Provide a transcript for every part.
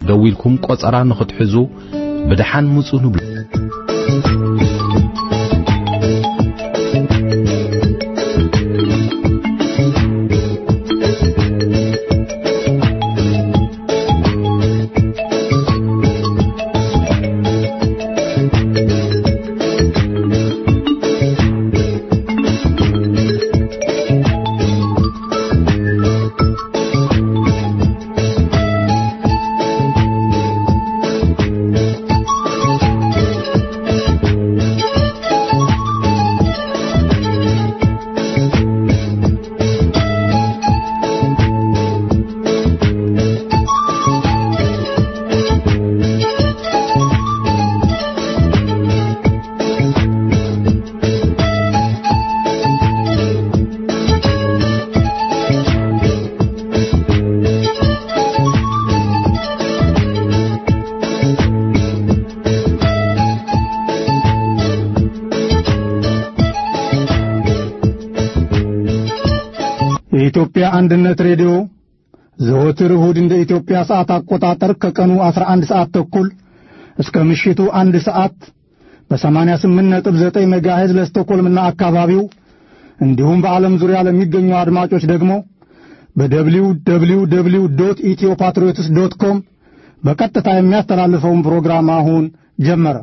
ደው ኢልኩም ቆጸራ ንኽትሕዙ ብድሓን ምፁ ንብሉ የኢትዮጵያ አንድነት ሬዲዮ ዘወትር እሁድ እንደ ኢትዮጵያ ሰዓት አቆጣጠር ከቀኑ 11 ሰዓት ተኩል እስከ ምሽቱ አንድ ሰዓት በ88.9 ሜጋሄዝ ለስቶኮልምና አካባቢው እንዲሁም በዓለም ዙሪያ ለሚገኙ አድማጮች ደግሞ በደብሊው ደብሊው ደብሊው ዶት ኢትዮ ፓትሪዮትስ ዶት ኮም በቀጥታ የሚያስተላልፈውን ፕሮግራም አሁን ጀመረ።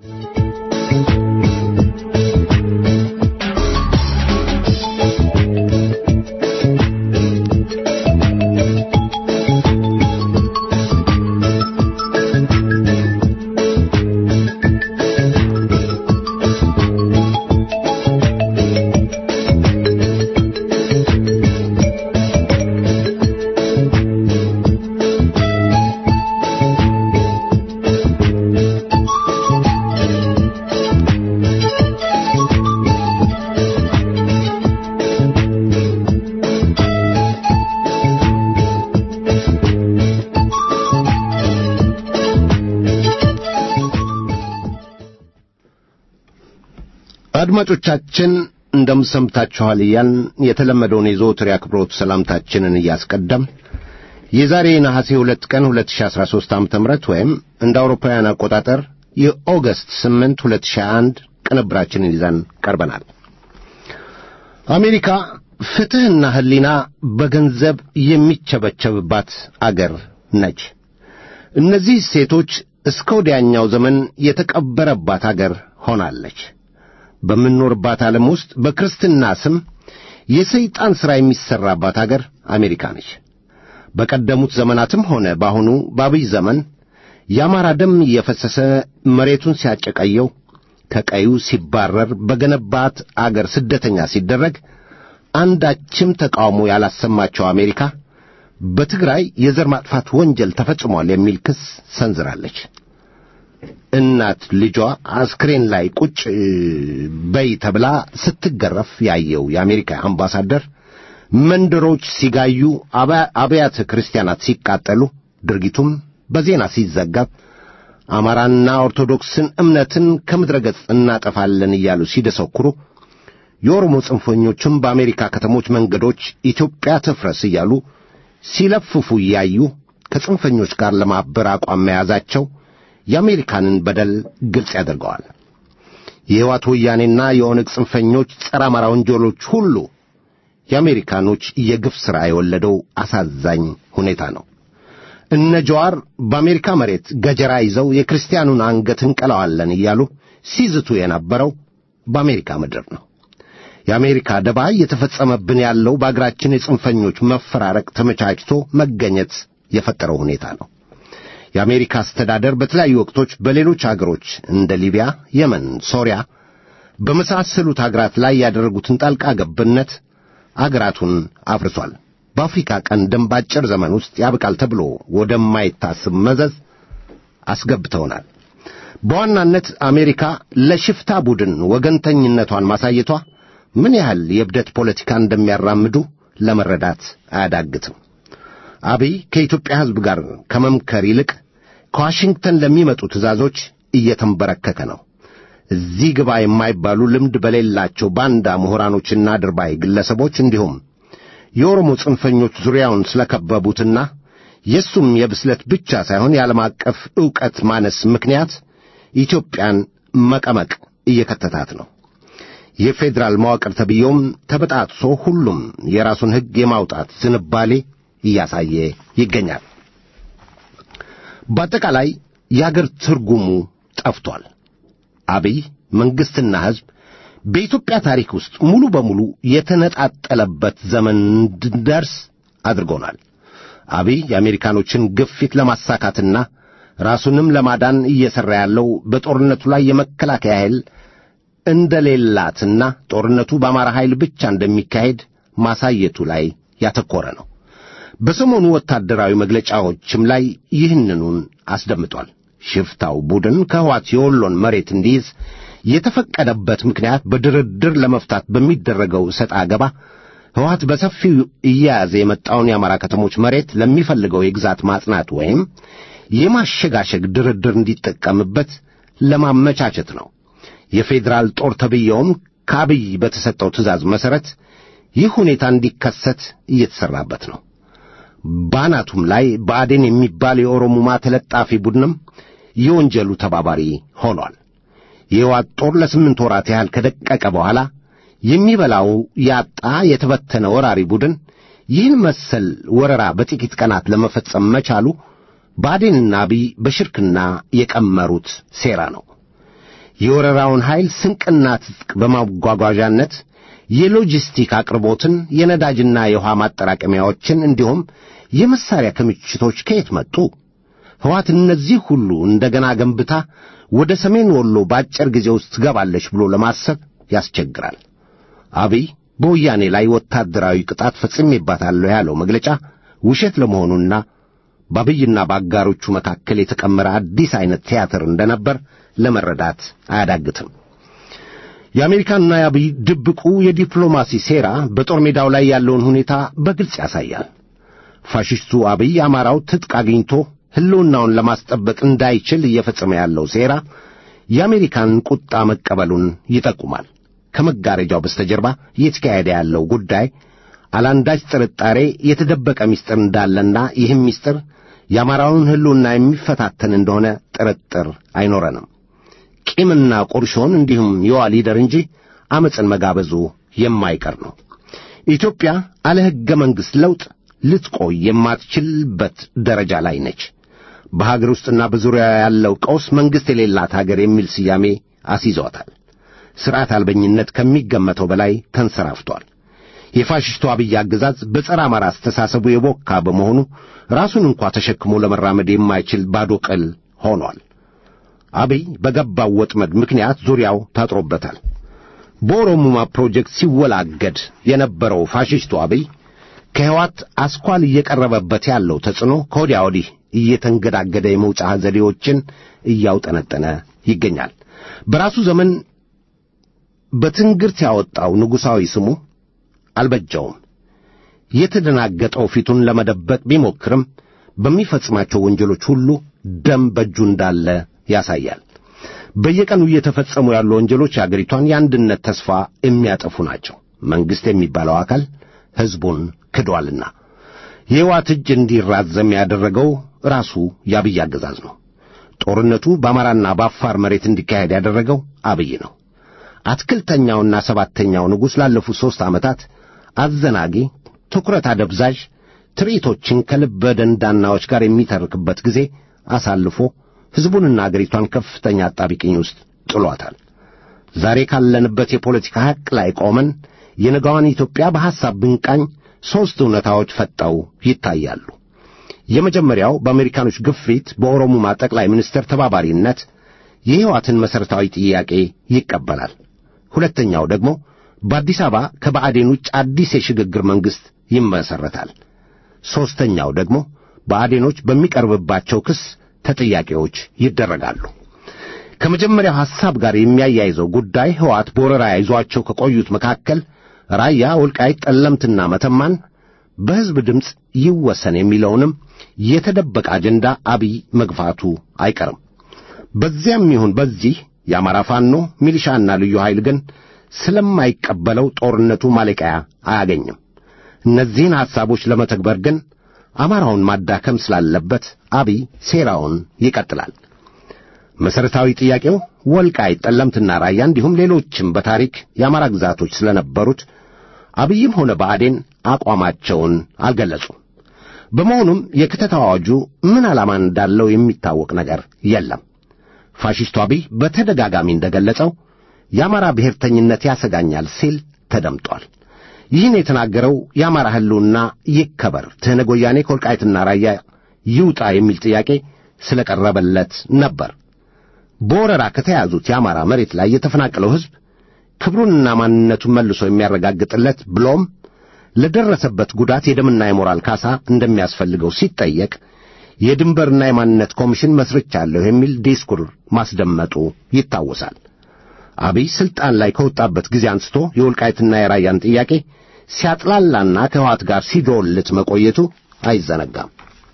አድማጮቻችን እንደምሰምታችኋል እያልን የተለመደውን የዘወትር የአክብሮት ሰላምታችንን እያስቀደም የዛሬ ነሐሴ ሁለት ቀን 2013 ዓ.ም ወይም እንደ አውሮፓውያን አቆጣጠር የኦገስት 8 2001 ቅንብራችንን ይዘን ቀርበናል። አሜሪካ ፍትሕና ሕሊና በገንዘብ የሚቸበቸብባት አገር ነች። እነዚህ ሴቶች እስከ ወዲያኛው ዘመን የተቀበረባት አገር ሆናለች። በምንኖርባት ዓለም ውስጥ በክርስትና ስም የሰይጣን ሥራ የሚሠራባት አገር አሜሪካ ነች። በቀደሙት ዘመናትም ሆነ በአሁኑ በአብይ ዘመን የአማራ ደም እየፈሰሰ መሬቱን ሲያጨቀየው ከቀዩ ሲባረር በገነባት አገር ስደተኛ ሲደረግ አንዳችም ተቃውሞ ያላሰማቸው አሜሪካ በትግራይ የዘር ማጥፋት ወንጀል ተፈጽሟል የሚል ክስ ሰንዝራለች። እናት ልጇ አስክሬን ላይ ቁጭ በይ ተብላ ስትገረፍ ያየው የአሜሪካ አምባሳደር መንደሮች ሲጋዩ፣ አብያተ ክርስቲያናት ሲቃጠሉ፣ ድርጊቱም በዜና ሲዘገብ አማራንና ኦርቶዶክስን እምነትን ከምድረ ገጽ እናጠፋለን እያሉ ሲደሰኩሩ የኦሮሞ ጽንፈኞችም በአሜሪካ ከተሞች መንገዶች ኢትዮጵያ ትፍረስ እያሉ ሲለፍፉ እያዩ ከጽንፈኞች ጋር ለማበር አቋም መያዛቸው የአሜሪካንን በደል ግልጽ ያደርገዋል። የሕይወት ወያኔና የኦነግ ጽንፈኞች ጸረ አማራ ወንጀሎች ሁሉ የአሜሪካኖች የግፍ ሥራ የወለደው አሳዛኝ ሁኔታ ነው። እነ ጀዋር በአሜሪካ መሬት ገጀራ ይዘው የክርስቲያኑን አንገት እንቀለዋለን እያሉ ሲዝቱ የነበረው በአሜሪካ ምድር ነው። የአሜሪካ ደባ እየተፈጸመብን ያለው በአገራችን የጽንፈኞች መፈራረቅ ተመቻችቶ መገኘት የፈጠረው ሁኔታ ነው። የአሜሪካ አስተዳደር በተለያዩ ወቅቶች በሌሎች አገሮች እንደ ሊቢያ፣ የመን፣ ሶሪያ በመሳሰሉት አገራት ላይ ያደረጉትን ጣልቃ ገብነት አገራቱን አፍርሷል። በአፍሪካ ቀንድም በአጭር ዘመን ውስጥ ያብቃል ተብሎ ወደማይታስብ መዘዝ አስገብተውናል። በዋናነት አሜሪካ ለሽፍታ ቡድን ወገንተኝነቷን ማሳየቷ ምን ያህል የእብደት ፖለቲካ እንደሚያራምዱ ለመረዳት አያዳግትም። አብይ ከኢትዮጵያ ሕዝብ ጋር ከመምከር ይልቅ ከዋሽንግተን ለሚመጡ ትእዛዞች እየተንበረከከ ነው። እዚህ ግባ የማይባሉ ልምድ በሌላቸው ባንዳ ምሁራኖችና ድርባይ ግለሰቦች እንዲሁም የኦሮሞ ጽንፈኞች ዙሪያውን ስለከበቡትና የእሱም የብስለት ብቻ ሳይሆን የዓለም አቀፍ ዕውቀት ማነስ ምክንያት ኢትዮጵያን መቀመቅ እየከተታት ነው። የፌዴራል መዋቅር ተብዬውም ተበጣጥሶ ሁሉም የራሱን ሕግ የማውጣት ዝንባሌ እያሳየ ይገኛል። በአጠቃላይ የአገር ትርጉሙ ጠፍቷል። አብይ መንግሥትና ሕዝብ በኢትዮጵያ ታሪክ ውስጥ ሙሉ በሙሉ የተነጣጠለበት ዘመን እንድንደርስ አድርጎናል። አብይ የአሜሪካኖችን ግፊት ለማሳካትና ራሱንም ለማዳን እየሠራ ያለው በጦርነቱ ላይ የመከላከያ ኃይል እንደሌላትና ጦርነቱ በአማራ ኃይል ብቻ እንደሚካሄድ ማሳየቱ ላይ ያተኮረ ነው። በሰሞኑ ወታደራዊ መግለጫዎችም ላይ ይህንኑን አስደምጧል። ሽፍታው ቡድን ከሕወሓት የወሎን መሬት እንዲይዝ የተፈቀደበት ምክንያት በድርድር ለመፍታት በሚደረገው እሰጥ አገባ ሕወሓት በሰፊው እየያዘ የመጣውን የአማራ ከተሞች መሬት ለሚፈልገው የግዛት ማጽናት ወይም የማሸጋሸግ ድርድር እንዲጠቀምበት ለማመቻቸት ነው። የፌዴራል ጦር ተብዬውም ከአብይ በተሰጠው ትእዛዝ መሠረት ይህ ሁኔታ እንዲከሰት እየተሠራበት ነው። ባናቱም ላይ ብአዴን የሚባል የኦሮሙማ ተለጣፊ ቡድንም የወንጀሉ ተባባሪ ሆኗል። የሕወሓት ጦር ለስምንት ወራት ያህል ከደቀቀ በኋላ የሚበላው ያጣ የተበተነ ወራሪ ቡድን ይህን መሰል ወረራ በጥቂት ቀናት ለመፈጸም መቻሉ ብአዴንና አብይ በሽርክና የቀመሩት ሴራ ነው። የወረራውን ኃይል ስንቅና ትጥቅ በማጓጓዣነት የሎጂስቲክ አቅርቦትን፣ የነዳጅና የውሃ ማጠራቀሚያዎችን እንዲሁም የመሳሪያ ክምችቶች ከየት መጡ? ሕወሓት እነዚህ ሁሉ እንደገና ገንብታ ወደ ሰሜን ወሎ በአጭር ጊዜ ውስጥ ትገባለች ብሎ ለማሰብ ያስቸግራል። አብይ በወያኔ ላይ ወታደራዊ ቅጣት ፈጽሜባታለሁ ያለው መግለጫ ውሸት ለመሆኑና በአብይና በአጋሮቹ መካከል የተቀመረ አዲስ ዐይነት ቲያትር እንደነበር ለመረዳት አያዳግትም። የአሜሪካንና የአብይ ድብቁ የዲፕሎማሲ ሴራ በጦር ሜዳው ላይ ያለውን ሁኔታ በግልጽ ያሳያል። ፋሽስቱ አብይ አማራው ትጥቅ አግኝቶ ሕልውናውን ለማስጠበቅ እንዳይችል እየፈጸመ ያለው ሴራ የአሜሪካን ቁጣ መቀበሉን ይጠቁማል። ከመጋረጃው በስተጀርባ እየተካሄደ ያለው ጉዳይ አላንዳች ጥርጣሬ የተደበቀ ምስጢር እንዳለና ይህም ምስጢር የአማራውን ሕልውና የሚፈታተን እንደሆነ ጥርጥር አይኖረንም። ቂምና ቁርሾን እንዲሁም የዋ ሊደር እንጂ ዓመፅን መጋበዙ የማይቀር ነው። ኢትዮጵያ አለ ሕገ መንግሥት ለውጥ ልትቆይ የማትችልበት ደረጃ ላይ ነች። በሀገር ውስጥና በዙሪያ ያለው ቀውስ መንግሥት የሌላት ሀገር የሚል ስያሜ አስይዘዋታል። ሥርዓት አልበኝነት ከሚገመተው በላይ ተንሰራፍቷል። የፋሽስቱ አብይ አገዛዝ በጸረ አማራ አስተሳሰቡ የቦካ በመሆኑ ራሱን እንኳ ተሸክሞ ለመራመድ የማይችል ባዶ ቅል ሆኗል። አብይ በገባው ወጥመድ ምክንያት ዙሪያው ታጥሮበታል። በኦሮሙማ ፕሮጀክት ሲወላገድ የነበረው ፋሽስቱ አብይ ከሕወሓት አስኳል እየቀረበበት ያለው ተጽዕኖ ከወዲያ ወዲህ እየተንገዳገደ የመውጫ ዘዴዎችን እያውጠነጠነ ይገኛል። በራሱ ዘመን በትንግርት ያወጣው ንጉሣዊ ስሙ አልበጀውም። የተደናገጠው ፊቱን ለመደበቅ ቢሞክርም በሚፈጽማቸው ወንጀሎች ሁሉ ደም በእጁ እንዳለ ያሳያል። በየቀኑ እየተፈጸሙ ያሉ ወንጀሎች የአገሪቷን የአንድነት ተስፋ የሚያጠፉ ናቸው። መንግሥት የሚባለው አካል ሕዝቡን ክዷልና የሕወሓት እጅ እንዲራዘም ያደረገው ራሱ የአብይ አገዛዝ ነው። ጦርነቱ በአማራና በአፋር መሬት እንዲካሄድ ያደረገው አብይ ነው። አትክልተኛውና ሰባተኛው ንጉሥ ላለፉት ሦስት ዓመታት አዘናጊ፣ ትኩረት አደብዛዥ ትርኢቶችን ከልበ ደንዳናዎች ጋር የሚተርክበት ጊዜ አሳልፎ ሕዝቡንና አገሪቷን ከፍተኛ አጣቢቅኝ ውስጥ ጥሏታል። ዛሬ ካለንበት የፖለቲካ ሐቅ ላይ ቆመን የነጋዋን ኢትዮጵያ በሐሳብ ብንቃኝ ሦስት እውነታዎች ፈጠው ይታያሉ። የመጀመሪያው በአሜሪካኖች ግፊት በኦሮሙማ ጠቅላይ ሚኒስትር ተባባሪነት የሕይወትን መሠረታዊ ጥያቄ ይቀበላል። ሁለተኛው ደግሞ በአዲስ አበባ ከብአዴን ውጭ አዲስ የሽግግር መንግሥት ይመሠረታል። ሦስተኛው ደግሞ ብአዴኖች በሚቀርብባቸው ክስ ተጠያቂዎች ይደረጋሉ። ከመጀመሪያው ሐሳብ ጋር የሚያያይዘው ጉዳይ ሕወሓት በወረራ ይዟቸው ከቆዩት መካከል ራያ፣ ወልቃይት፣ ጠለምትና መተማን በሕዝብ ድምፅ ይወሰን የሚለውንም የተደበቀ አጀንዳ አብይ መግፋቱ አይቀርም። በዚያም ይሁን በዚህ የአማራ ፋኖ ሚሊሻና ልዩ ኃይል ግን ስለማይቀበለው ጦርነቱ ማለቂያ አያገኝም። እነዚህን ሐሳቦች ለመተግበር ግን አማራውን ማዳከም ስላለበት አብይ ሴራውን ይቀጥላል። መሠረታዊ ጥያቄው ወልቃይት፣ ጠለምትና ራያ እንዲሁም ሌሎችም በታሪክ የአማራ ግዛቶች ስለነበሩት አብይም ሆነ ብአዴን አቋማቸውን አልገለጹም። በመሆኑም የክተት አዋጁ ምን ዓላማ እንዳለው የሚታወቅ ነገር የለም። ፋሽስቱ አብይ በተደጋጋሚ እንደገለጸው የአማራ ብሔርተኝነት ያሰጋኛል ሲል ተደምጧል። ይህን የተናገረው የአማራ ሕልውና ይከበር፣ ትሕነግ ወያኔ ከወልቃይትና ራያ ይውጣ የሚል ጥያቄ ስለቀረበለት ነበር። በወረራ ከተያዙት የአማራ መሬት ላይ የተፈናቀለው ሕዝብ ክብሩንና ማንነቱን መልሶ የሚያረጋግጥለት ብሎም ለደረሰበት ጉዳት የደምና የሞራል ካሳ እንደሚያስፈልገው ሲጠየቅ የድንበርና የማንነት ኮሚሽን መስርቻለሁ የሚል ዲስኩር ማስደመጡ ይታወሳል። አብይ ስልጣን ላይ ከወጣበት ጊዜ አንስቶ የወልቃይትና የራያን ጥያቄ ሲያጥላላና ከህወሓት ጋር ሲዶልት መቆየቱ አይዘነጋም።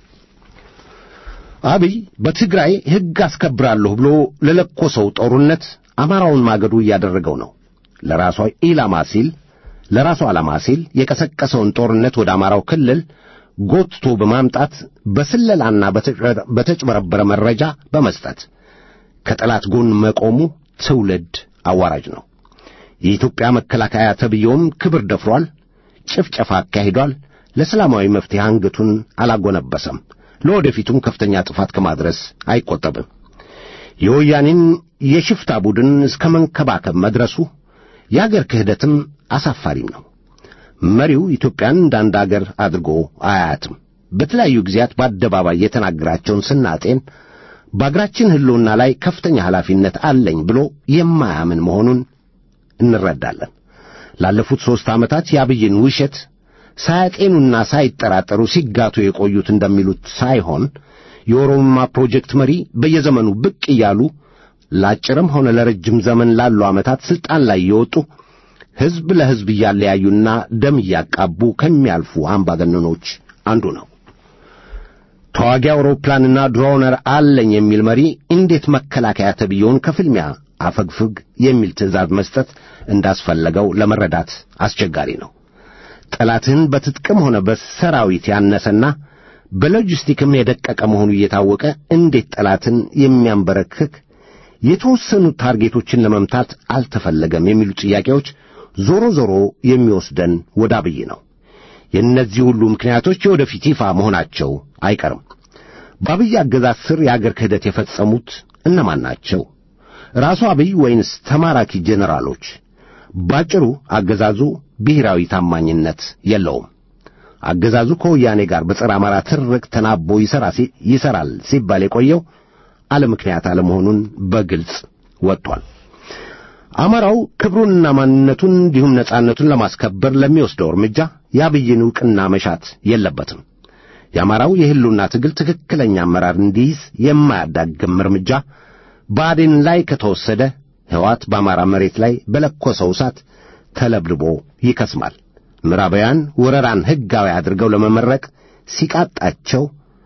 አብይ በትግራይ ሕግ አስከብራለሁ ብሎ ለለኮሰው ጦርነት አማራውን ማገዱ እያደረገው ነው። ለራሷ ኢላማ ሲል ለራሱ ዓላማ ሲል የቀሰቀሰውን ጦርነት ወደ አማራው ክልል ጎትቶ በማምጣት በስለላና በተጭበረበረ መረጃ በመስጠት ከጠላት ጎን መቆሙ ትውልድ አዋራጅ ነው። የኢትዮጵያ መከላከያ ተብዬውም ክብር ደፍሯል፣ ጭፍጨፋ አካሂዷል። ለሰላማዊ መፍትሄ አንገቱን አላጎነበሰም። ለወደፊቱም ከፍተኛ ጥፋት ከማድረስ አይቆጠብም። የወያኔን የሽፍታ ቡድን እስከ መንከባከብ መድረሱ የአገር ክህደትም አሳፋሪም ነው። መሪው ኢትዮጵያን እንደ አንድ አገር አድርጎ አያያትም። በተለያዩ ጊዜያት በአደባባይ የተናገራቸውን ስናጤን በአገራችን ሕልውና ላይ ከፍተኛ ኃላፊነት አለኝ ብሎ የማያምን መሆኑን እንረዳለን። ላለፉት ሦስት ዓመታት የአብይን ውሸት ሳያጤኑና ሳይጠራጠሩ ሲጋቱ የቆዩት እንደሚሉት ሳይሆን የኦሮሞማ ፕሮጀክት መሪ በየዘመኑ ብቅ እያሉ ለአጭርም ሆነ ለረጅም ዘመን ላሉ ዓመታት ሥልጣን ላይ የወጡ ሕዝብ ለሕዝብ እያለያዩና ደም እያቃቡ ከሚያልፉ አምባገነኖች አንዱ ነው። ተዋጊ አውሮፕላንና ድሮነር አለኝ የሚል መሪ እንዴት መከላከያ ተብዬውን ከፍልሚያ አፈግፍግ የሚል ትእዛዝ መስጠት እንዳስፈለገው ለመረዳት አስቸጋሪ ነው። ጠላትህን በትጥቅም ሆነ በሰራዊት ያነሰና በሎጂስቲክም የደቀቀ መሆኑ እየታወቀ እንዴት ጠላትን የሚያንበረክክ የተወሰኑ ታርጌቶችን ለመምታት አልተፈለገም የሚሉ ጥያቄዎች ዞሮ ዞሮ የሚወስደን ወደ አብይ ነው። የእነዚህ ሁሉ ምክንያቶች የወደፊት ይፋ መሆናቸው አይቀርም። በአብይ አገዛዝ ስር የአገር ክህደት የፈጸሙት እነማን ናቸው? ራሱ አብይ ወይንስ ተማራኪ ጄኔራሎች? ባጭሩ አገዛዙ ብሔራዊ ታማኝነት የለውም። አገዛዙ ከወያኔ ጋር በጸረ አማራ ትርቅ ተናቦ ይሠራል ሲባል የቆየው አለ ምክንያት አለመሆኑን በግልጽ ወጥቷል። አማራው ክብሩንና ማንነቱን እንዲሁም ነጻነቱን ለማስከበር ለሚወስደው እርምጃ የአብይን ዕውቅና መሻት የለበትም። የአማራው የሕልውና ትግል ትክክለኛ አመራር እንዲይዝ የማያዳግም እርምጃ ብአዴን ላይ ከተወሰደ ሕወሓት በአማራ መሬት ላይ በለኮሰው እሳት ተለብልቦ ይከስማል። ምዕራባውያን ወረራን ሕጋዊ አድርገው ለመመረቅ ሲቃጣቸው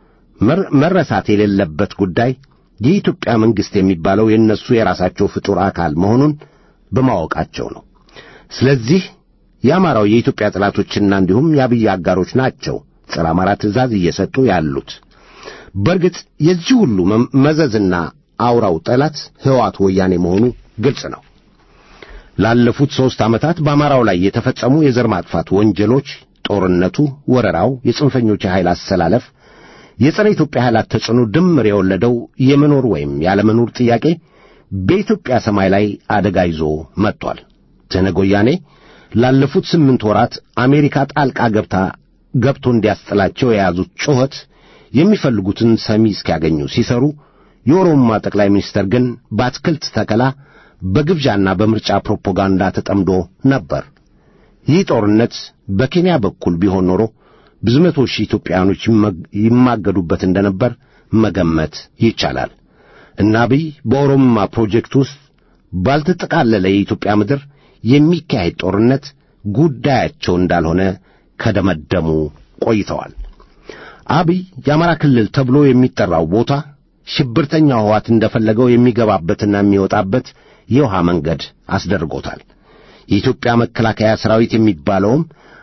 መረሳት የሌለበት ጉዳይ የኢትዮጵያ መንግሥት የሚባለው የእነሱ የራሳቸው ፍጡር አካል መሆኑን በማወቃቸው ነው። ስለዚህ የአማራው የኢትዮጵያ ጠላቶችና እንዲሁም የአብይ አጋሮች ናቸው ጸረ አማራ ትእዛዝ እየሰጡ ያሉት። በእርግጥ የዚህ ሁሉ መዘዝና አውራው ጠላት ሕወሓት ወያኔ መሆኑ ግልጽ ነው። ላለፉት ሦስት ዓመታት በአማራው ላይ የተፈጸሙ የዘር ማጥፋት ወንጀሎች፣ ጦርነቱ፣ ወረራው፣ የጽንፈኞች የኃይል አሰላለፍ፣ የጸረ ኢትዮጵያ ኃይላት ተጽዕኖ ድምር የወለደው የመኖር ወይም ያለመኖር ጥያቄ በኢትዮጵያ ሰማይ ላይ አደጋ ይዞ መጥቷል። ትሕነግ ወያኔ ላለፉት ስምንት ወራት አሜሪካ ጣልቃ ገብታ ገብቶ እንዲያስጥላቸው የያዙት ጩኸት የሚፈልጉትን ሰሚ እስኪያገኙ ሲሰሩ፣ የኦሮሞማ ጠቅላይ ሚኒስትር ግን በአትክልት ተከላ በግብዣና በምርጫ ፕሮፓጋንዳ ተጠምዶ ነበር። ይህ ጦርነት በኬንያ በኩል ቢሆን ኖሮ ብዙ መቶ ሺህ ኢትዮጵያውያኖች ይማገዱበት እንደነበር መገመት ይቻላል። እና አብይ በኦሮሞማ ፕሮጀክት ውስጥ ባልተጠቃለለ የኢትዮጵያ ምድር የሚካሄድ ጦርነት ጉዳያቸው እንዳልሆነ ከደመደሙ ቆይተዋል። አብይ የአማራ ክልል ተብሎ የሚጠራው ቦታ ሽብርተኛ ሕወሓት እንደፈለገው የሚገባበትና የሚወጣበት የውሃ መንገድ አስደርጎታል። የኢትዮጵያ መከላከያ ሠራዊት የሚባለውም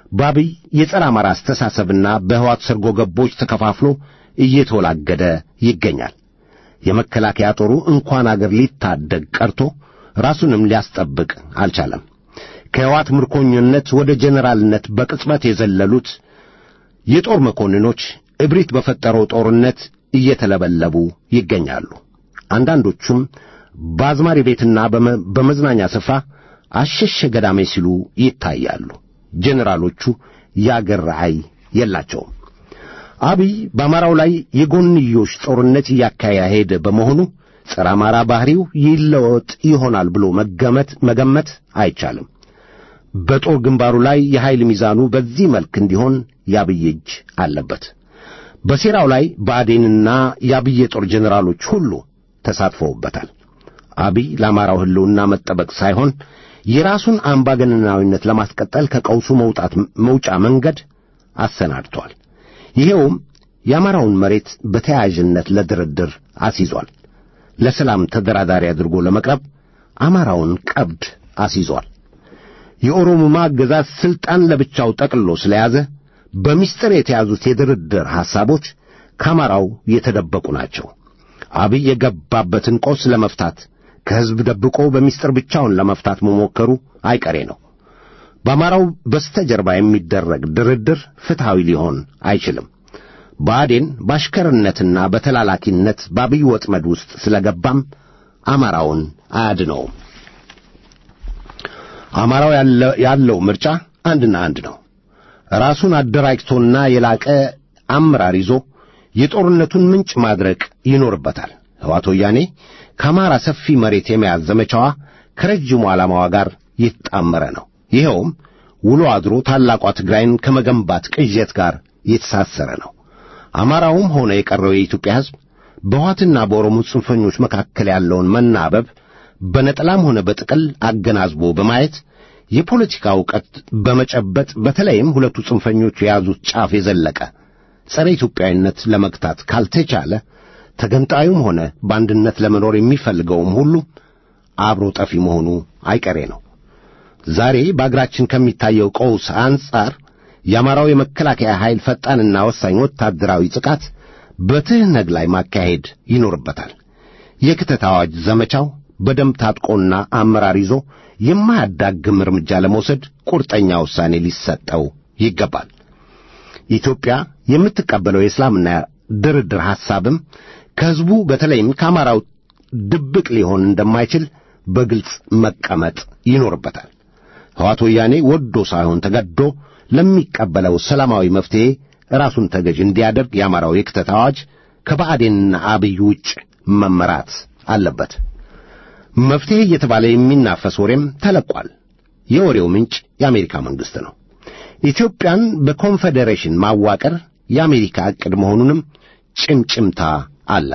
በአብይ የጸረ አማራ አስተሳሰብና በሕዋት ሰርጎ ገቦች ተከፋፍሎ እየተወላገደ ይገኛል። የመከላከያ ጦሩ እንኳን አገር ሊታደግ ቀርቶ ራሱንም ሊያስጠብቅ አልቻለም። ከሕዋት ምርኮኝነት ወደ ጄኔራልነት በቅጽበት የዘለሉት የጦር መኮንኖች እብሪት በፈጠረው ጦርነት እየተለበለቡ ይገኛሉ። አንዳንዶቹም በአዝማሪ ቤትና በመዝናኛ ስፍራ አሸሸ ገዳሜ ሲሉ ይታያሉ። ጄኔራሎቹ የአገር ራዕይ የላቸውም። አብይ በአማራው ላይ የጎንዮሽ ጦርነት እያካሄደ በመሆኑ ጸረ አማራ ባሕሪው ይለወጥ ይሆናል ብሎ መገመት መገመት አይቻልም። በጦር ግንባሩ ላይ የኃይል ሚዛኑ በዚህ መልክ እንዲሆን የአብይ እጅ አለበት። በሴራው ላይ ብአዴንና የአብይ የጦር ጄኔራሎች ሁሉ ተሳትፈውበታል። አብይ ለአማራው ሕልውና መጠበቅ ሳይሆን የራሱን አምባገነናዊነት ለማስቀጠል ከቀውሱ መውጣት መውጫ መንገድ አሰናድቷል። ይሄውም የአማራውን መሬት በተያያዥነት ለድርድር አስይዟል። ለሰላም ተደራዳሪ አድርጎ ለመቅረብ አማራውን ቀብድ አስይዟል። የኦሮሞማ አገዛዝ ሥልጣን ለብቻው ጠቅልሎ ስለያዘ በምስጢር የተያዙት የድርድር ሐሳቦች ከአማራው የተደበቁ ናቸው። አብይ የገባበትን ቆስ ለመፍታት ከሕዝብ ደብቆ በምስጢር ብቻውን ለመፍታት መሞከሩ አይቀሬ ነው። በአማራው በስተጀርባ የሚደረግ ድርድር ፍትሐዊ ሊሆን አይችልም። ብአዴን በአሽከርነትና በተላላኪነት በአብይ ወጥመድ ውስጥ ስለገባም አማራውን አያድነውም። አማራው ያለው ምርጫ አንድና አንድ ነው። ራሱን አደራጅቶና የላቀ አመራር ይዞ የጦርነቱን ምንጭ ማድረቅ ይኖርበታል። ሕወሓት ወያኔ ከአማራ ሰፊ መሬት የመያዝ ዘመቻዋ ከረጅሙ ዓላማዋ ጋር የተጣመረ ነው። ይኸውም ውሎ አድሮ ታላቋ ትግራይን ከመገንባት ቅዠት ጋር የተሳሰረ ነው። አማራውም ሆነ የቀረው የኢትዮጵያ ሕዝብ በሕወሓትና በኦሮሞ ጽንፈኞች መካከል ያለውን መናበብ በነጠላም ሆነ በጥቅል አገናዝቦ በማየት የፖለቲካ ዕውቀት በመጨበጥ በተለይም ሁለቱ ጽንፈኞች የያዙት ጫፍ የዘለቀ ጸረ ኢትዮጵያዊነት ለመግታት ካልተቻለ ተገንጣዩም ሆነ በአንድነት ለመኖር የሚፈልገውም ሁሉ አብሮ ጠፊ መሆኑ አይቀሬ ነው። ዛሬ በአገራችን ከሚታየው ቀውስ አንጻር የአማራው የመከላከያ ኃይል ፈጣንና ወሳኝ ወታደራዊ ጥቃት በትህነግ ላይ ማካሄድ ይኖርበታል። የክተት አዋጅ ዘመቻው በደንብ ታጥቆና አመራር ይዞ የማያዳግም እርምጃ ለመውሰድ ቁርጠኛ ውሳኔ ሊሰጠው ይገባል። ኢትዮጵያ የምትቀበለው የእስላምና ድርድር ሐሳብም ከሕዝቡ በተለይም ከአማራው ድብቅ ሊሆን እንደማይችል በግልጽ መቀመጥ ይኖርበታል። ሕወሓት ወያኔ ወዶ ሳይሆን ተገዶ ለሚቀበለው ሰላማዊ መፍትሔ ራሱን ተገዥ እንዲያደርግ የአማራው የክተት አዋጅ ከባዕዴንና አብይ ውጭ መመራት አለበት። መፍትሔ እየተባለ የሚናፈስ ወሬም ተለቋል። የወሬው ምንጭ የአሜሪካ መንግሥት ነው። ኢትዮጵያን በኮንፌዴሬሽን ማዋቀር የአሜሪካ ዕቅድ መሆኑንም ጭምጭምታ አለ።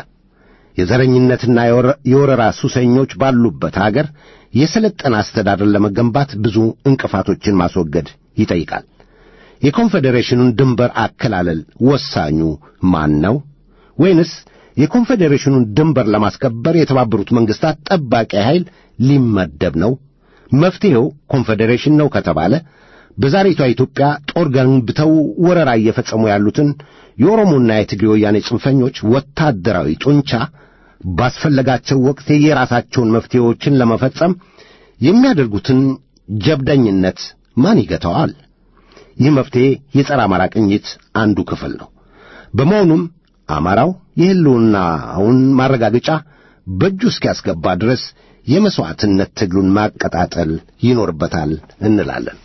የዘረኝነትና የወረራ ሱሰኞች ባሉበት አገር የሰለጠነ አስተዳደር ለመገንባት ብዙ እንቅፋቶችን ማስወገድ ይጠይቃል። የኮንፌዴሬሽኑን ድንበር አከላለል ወሳኙ ማን ነው? ወይንስ የኮንፌዴሬሽኑን ድንበር ለማስከበር የተባበሩት መንግሥታት ጠባቂ ኃይል ሊመደብ ነው? መፍትሔው ኮንፌዴሬሽን ነው ከተባለ በዛሬቷ ኢትዮጵያ ጦር ገንብተው ወረራ እየፈጸሙ ያሉትን የኦሮሞና የትግሬ ወያኔ ጽንፈኞች ወታደራዊ ጡንቻ ባስፈለጋቸው ወቅት የየራሳቸውን መፍትሔዎችን ለመፈጸም የሚያደርጉትን ጀብደኝነት ማን ይገታዋል? ይህ መፍትሔ የጸረ አማራ ቅኝት አንዱ ክፍል ነው። በመሆኑም አማራው የሕልውናውን ማረጋገጫ በእጁ እስኪያስገባ ድረስ የመሥዋዕትነት ትግሉን ማቀጣጠል ይኖርበታል እንላለን።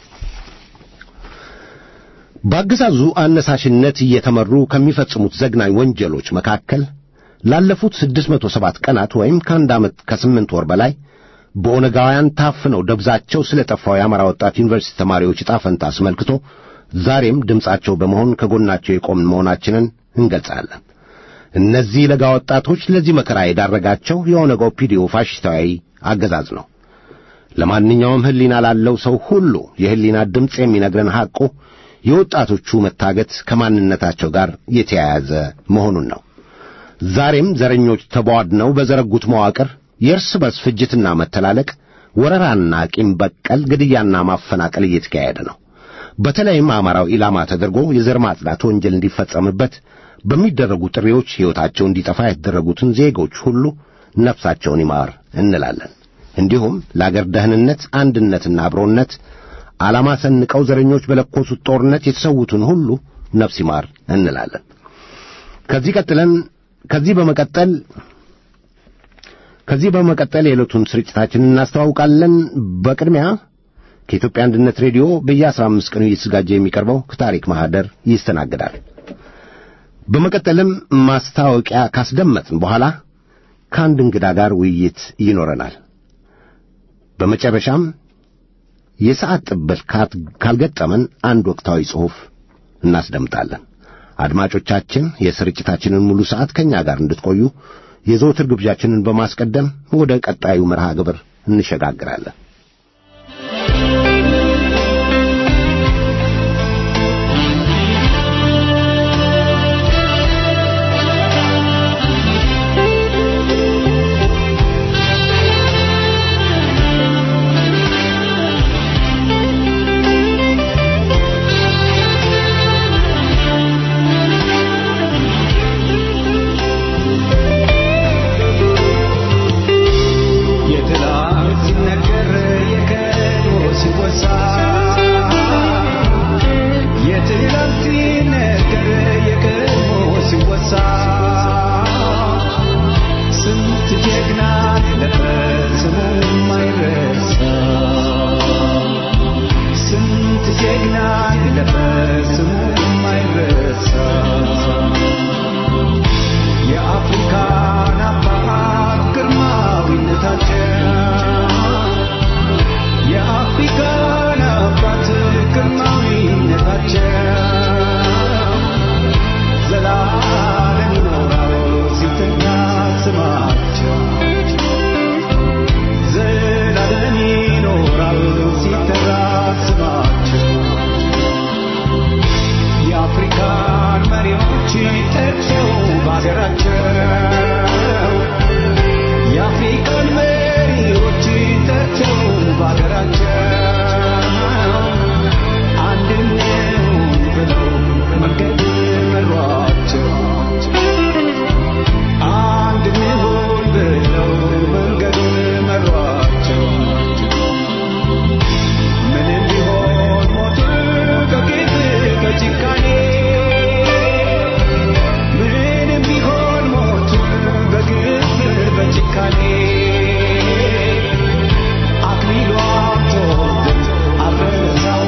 በአገዛዙ አነሳሽነት እየተመሩ ከሚፈጽሙት ዘግናኝ ወንጀሎች መካከል ላለፉት ስድስት መቶ ሰባት ቀናት ወይም ከአንድ ዓመት ከስምንት ወር በላይ በኦነጋውያን ታፍነው ደብዛቸው ስለ ጠፋው የአማራ ወጣት ዩኒቨርሲቲ ተማሪዎች ዕጣ ፈንታ አስመልክቶ ዛሬም ድምፃቸው በመሆን ከጎናቸው የቆምን መሆናችንን እንገልጻለን። እነዚህ ለጋ ወጣቶች ለዚህ መከራ የዳረጋቸው የኦነግ ኦፒዲዮ ፋሽስታዊ አገዛዝ ነው። ለማንኛውም ሕሊና ላለው ሰው ሁሉ የሕሊና ድምፅ የሚነግረን ሐቁ የወጣቶቹ መታገት ከማንነታቸው ጋር የተያያዘ መሆኑን ነው። ዛሬም ዘረኞች ተቧድነው በዘረጉት መዋቅር የእርስ በርስ ፍጅትና መተላለቅ፣ ወረራና ቂም በቀል ግድያና ማፈናቀል እየተካሄደ ነው። በተለይም አማራው ኢላማ ተደርጎ የዘር ማጽዳት ወንጀል እንዲፈጸምበት በሚደረጉ ጥሪዎች ሕይወታቸው እንዲጠፋ የተደረጉትን ዜጎች ሁሉ ነፍሳቸውን ይማር እንላለን። እንዲሁም ለአገር ደህንነት፣ አንድነትና አብሮነት ዓላማ ሰንቀው ዘረኞች በለኮሱት ጦርነት የተሰዉትን ሁሉ ነፍስ ይማር እንላለን። ከዚህ ቀጥለን ከዚህ በመቀጠል ከዚህ በመቀጠል የዕለቱን ስርጭታችንን እናስተዋውቃለን። በቅድሚያ ከኢትዮጵያ አንድነት ሬዲዮ በየአስራ አምስት ቀኑ እየተዘጋጀ የሚቀርበው ከታሪክ ማህደር ይስተናግዳል። በመቀጠልም ማስታወቂያ ካስደመጥን በኋላ ከአንድ እንግዳ ጋር ውይይት ይኖረናል። በመጨረሻም የሰዓት ጥበት ካልገጠመን አንድ ወቅታዊ ጽሑፍ እናስደምጣለን። አድማጮቻችን የስርጭታችንን ሙሉ ሰዓት ከእኛ ጋር እንድትቆዩ የዘወትር ግብዣችንን በማስቀደም ወደ ቀጣዩ መርሃ ግብር እንሸጋግራለን። የትላንት ሲነገር የቀድሞ ሲወሳ የትላንት ሲነገር የቀድሞ ሲወሳ ስንት ጀግና አለፈ ስሙ የማይረሳ ስንት ጀግና አለፈ ስሙ የማይረሳ የአፍሪካን አባት ግርማዊነታቸው የአፍሪካን አባት ግርማዊነታቸው ዘላለም ይኖራል ሲተኛ ስማቸው ዘላለም ይኖራል ሲጠራ ስማቸው የአፍሪካን መሪዎች ጠርተው በአገራቸው የአፍሪካን መሪዎች ጠርተው በአገራቸው አንድነውን ብለው መንገድ መሯቸው አንድነውን ብለው መንገዱን መሯቸው ምንም ቢሆን ሞት ከጌት በጭካኔ ምንም ቢሆን ሞት በግፍ በጭካኔ አክሊሉ አብቶት አልረሳው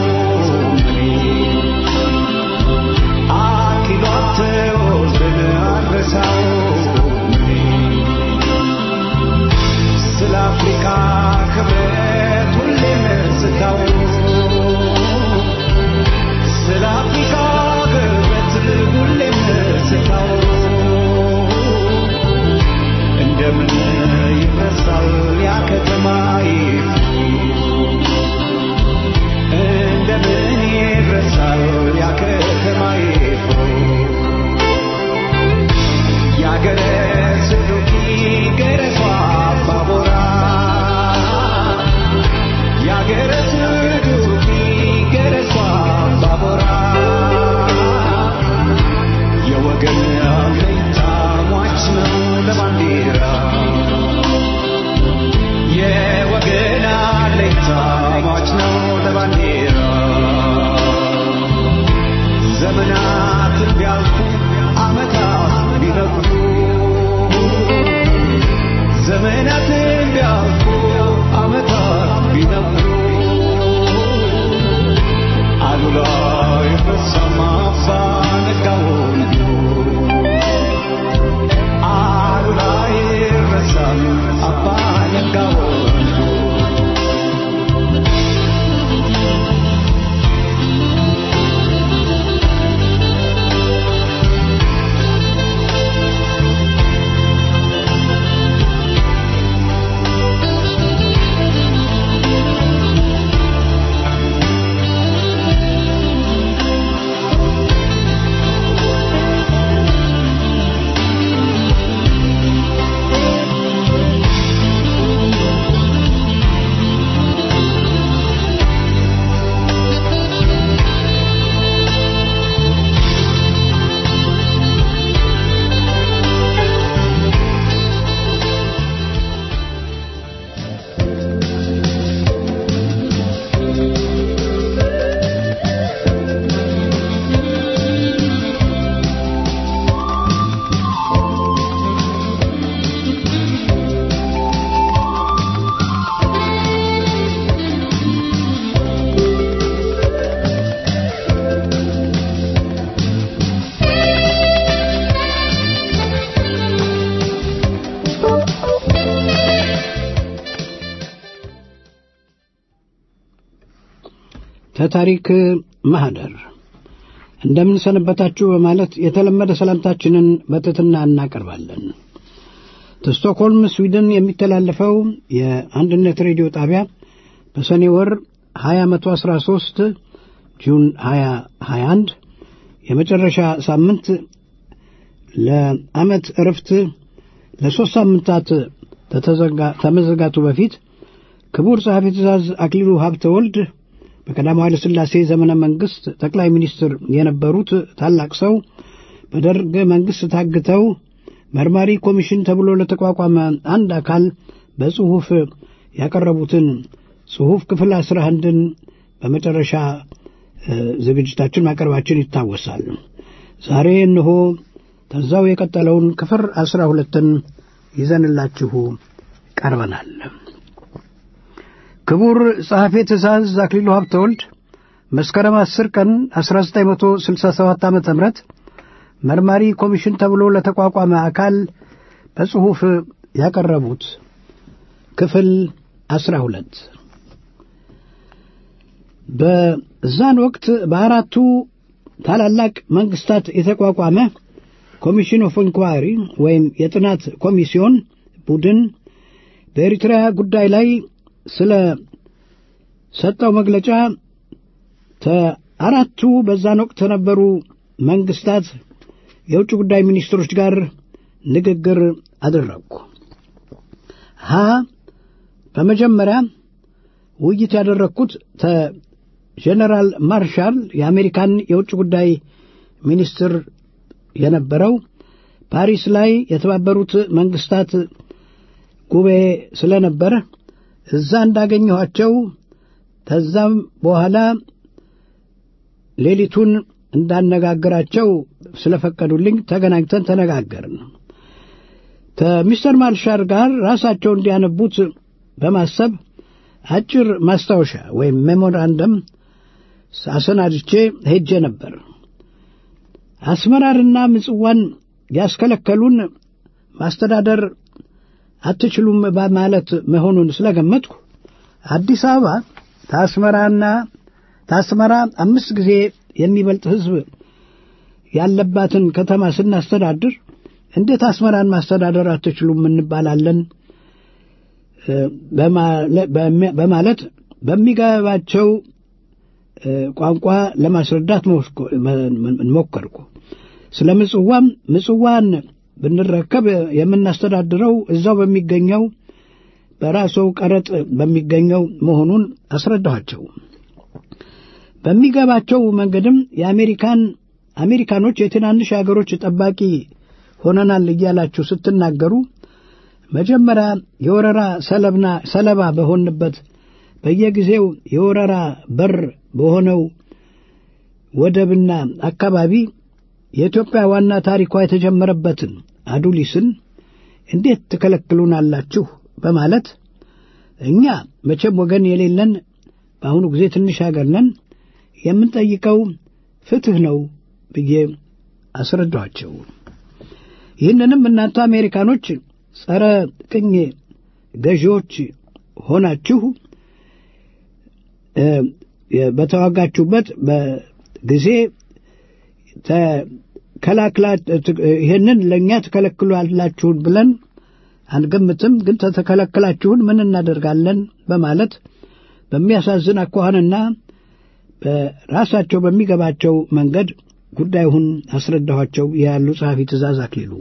አክሊሉ አብቶት አልረሳው ስለ አፍሪካ ክብረት ሁሌም ስታወሩ ስለ አፍሪካ ክብረት ሁሌም ስታወሩ እንደምን ይረሳል ያ ከተማ እንደምን ይረሳል ያ ከተማ ያገረ ስሉኪ ገረሷ አባቦራ ያገረ ስሉኪ ገረሷ አባቦራ የወገን አለኝታ ሟች ነው ለባንዲራ የወገን አለኝታ ሟች ነው ለባንዲራ ዘመናትን ቢያልፉ ዓመታት ቢነጉ ዘመናትን ቢያልፉ ዓመታት ቢነጉ አሉላ ይረሳማ አባ ነጋውን አሉላ ይረሳም አባ ነጋውን ተታሪክ ማህደር እንደምን ሰነበታችሁ በማለት የተለመደ ሰላምታችንን በትሕትና እናቀርባለን። ከስቶክሆልም ስዊድን የሚተላለፈው የአንድነት ሬዲዮ ጣቢያ በሰኔ ወር 2013 ጁን 2021 የመጨረሻ ሳምንት ለዓመት እረፍት ለሦስት ሳምንታት ተመዘጋቱ በፊት ክቡር ጸሐፊ ትእዛዝ አክሊሉ ሀብተ ወልድ በቀዳማዊ ኃይለ ሥላሴ ዘመነ መንግሥት ጠቅላይ ሚኒስትር የነበሩት ታላቅ ሰው በደርግ መንግሥት ታግተው መርማሪ ኮሚሽን ተብሎ ለተቋቋመ አንድ አካል በጽሑፍ ያቀረቡትን ጽሑፍ ክፍል አስራ አንድን በመጨረሻ ዝግጅታችን ማቅረባችን ይታወሳል። ዛሬ እነሆ ተዛው የቀጠለውን ክፍል አስራ ሁለትን ይዘንላችሁ ቀርበናል። ክቡር ጸሐፌ ትእዛዝ አክሊሉ ሀብተወልድ መስከረም 10 ቀን 1967 ዓ ም መርማሪ ኮሚሽን ተብሎ ለተቋቋመ አካል በጽሑፍ ያቀረቡት ክፍል 12 በዛን ወቅት በአራቱ ታላላቅ መንግስታት የተቋቋመ ኮሚሽን ኦፍ ኢንኳሪ ወይም የጥናት ኮሚሲዮን ቡድን በኤሪትሪያ ጉዳይ ላይ ስለ ሰጠው መግለጫ ከአራቱ በዛን ወቅት ከነበሩ መንግስታት የውጭ ጉዳይ ሚኒስትሮች ጋር ንግግር አደረግኩ። ሀ በመጀመሪያ ውይይት ያደረግኩት ከጀነራል ማርሻል የአሜሪካን የውጭ ጉዳይ ሚኒስትር የነበረው ፓሪስ ላይ የተባበሩት መንግስታት ጉባኤ ስለነበረ እዛ እንዳገኘኋቸው ከዛም በኋላ ሌሊቱን እንዳነጋግራቸው ስለፈቀዱልኝ ተገናኝተን ተነጋገርን። ከሚስተር ማርሻል ጋር ራሳቸው እንዲያነቡት በማሰብ አጭር ማስታወሻ ወይም ሜሞራንደም አሰናድቼ ሄጄ ነበር። አስመራርና ምጽዋን ያስከለከሉን ማስተዳደር አትችሉም በማለት መሆኑን ስለገመትኩ አዲስ አበባ ታስመራና ታስመራ አምስት ጊዜ የሚበልጥ ሕዝብ ያለባትን ከተማ ስናስተዳድር እንዴት አስመራን ማስተዳደር አትችሉም እንባላለን በማለት በሚገባቸው ቋንቋ ለማስረዳት ሞከርኩ። ስለ ምጽዋም ምጽዋን ብንረከብ የምናስተዳድረው እዛው በሚገኘው በራሰው ቀረጥ በሚገኘው መሆኑን አስረዳኋቸው። በሚገባቸው መንገድም የአሜሪካን አሜሪካኖች የትናንሽ አገሮች ጠባቂ ሆነናል እያላችሁ ስትናገሩ መጀመሪያ የወረራ ሰለብና ሰለባ በሆንበት በየጊዜው የወረራ በር በሆነው ወደብና አካባቢ የኢትዮጵያ ዋና ታሪኳ የተጀመረበትን አዱሊስን እንዴት ትከለክሉናላችሁ? በማለት እኛ መቼም ወገን የሌለን በአሁኑ ጊዜ ትንሽ አገር ነን፣ የምንጠይቀው ፍትሕ ነው ብዬ አስረዳኋቸው። ይህንንም እናንተ አሜሪካኖች ጸረ ቅኝ ገዢዎች ሆናችሁ በተዋጋችሁበት በጊዜ ተከላክላ ይህንን ለእኛ ትከለክሏላችሁን ብለን አንገምትም፣ ግን ተተከለከላችሁን ምን እናደርጋለን በማለት በሚያሳዝን አኳኋንና በራሳቸው በሚገባቸው መንገድ ጉዳዩን አስረዳኋቸው ያሉ ጸሐፊ ትእዛዝ አክሊሉ።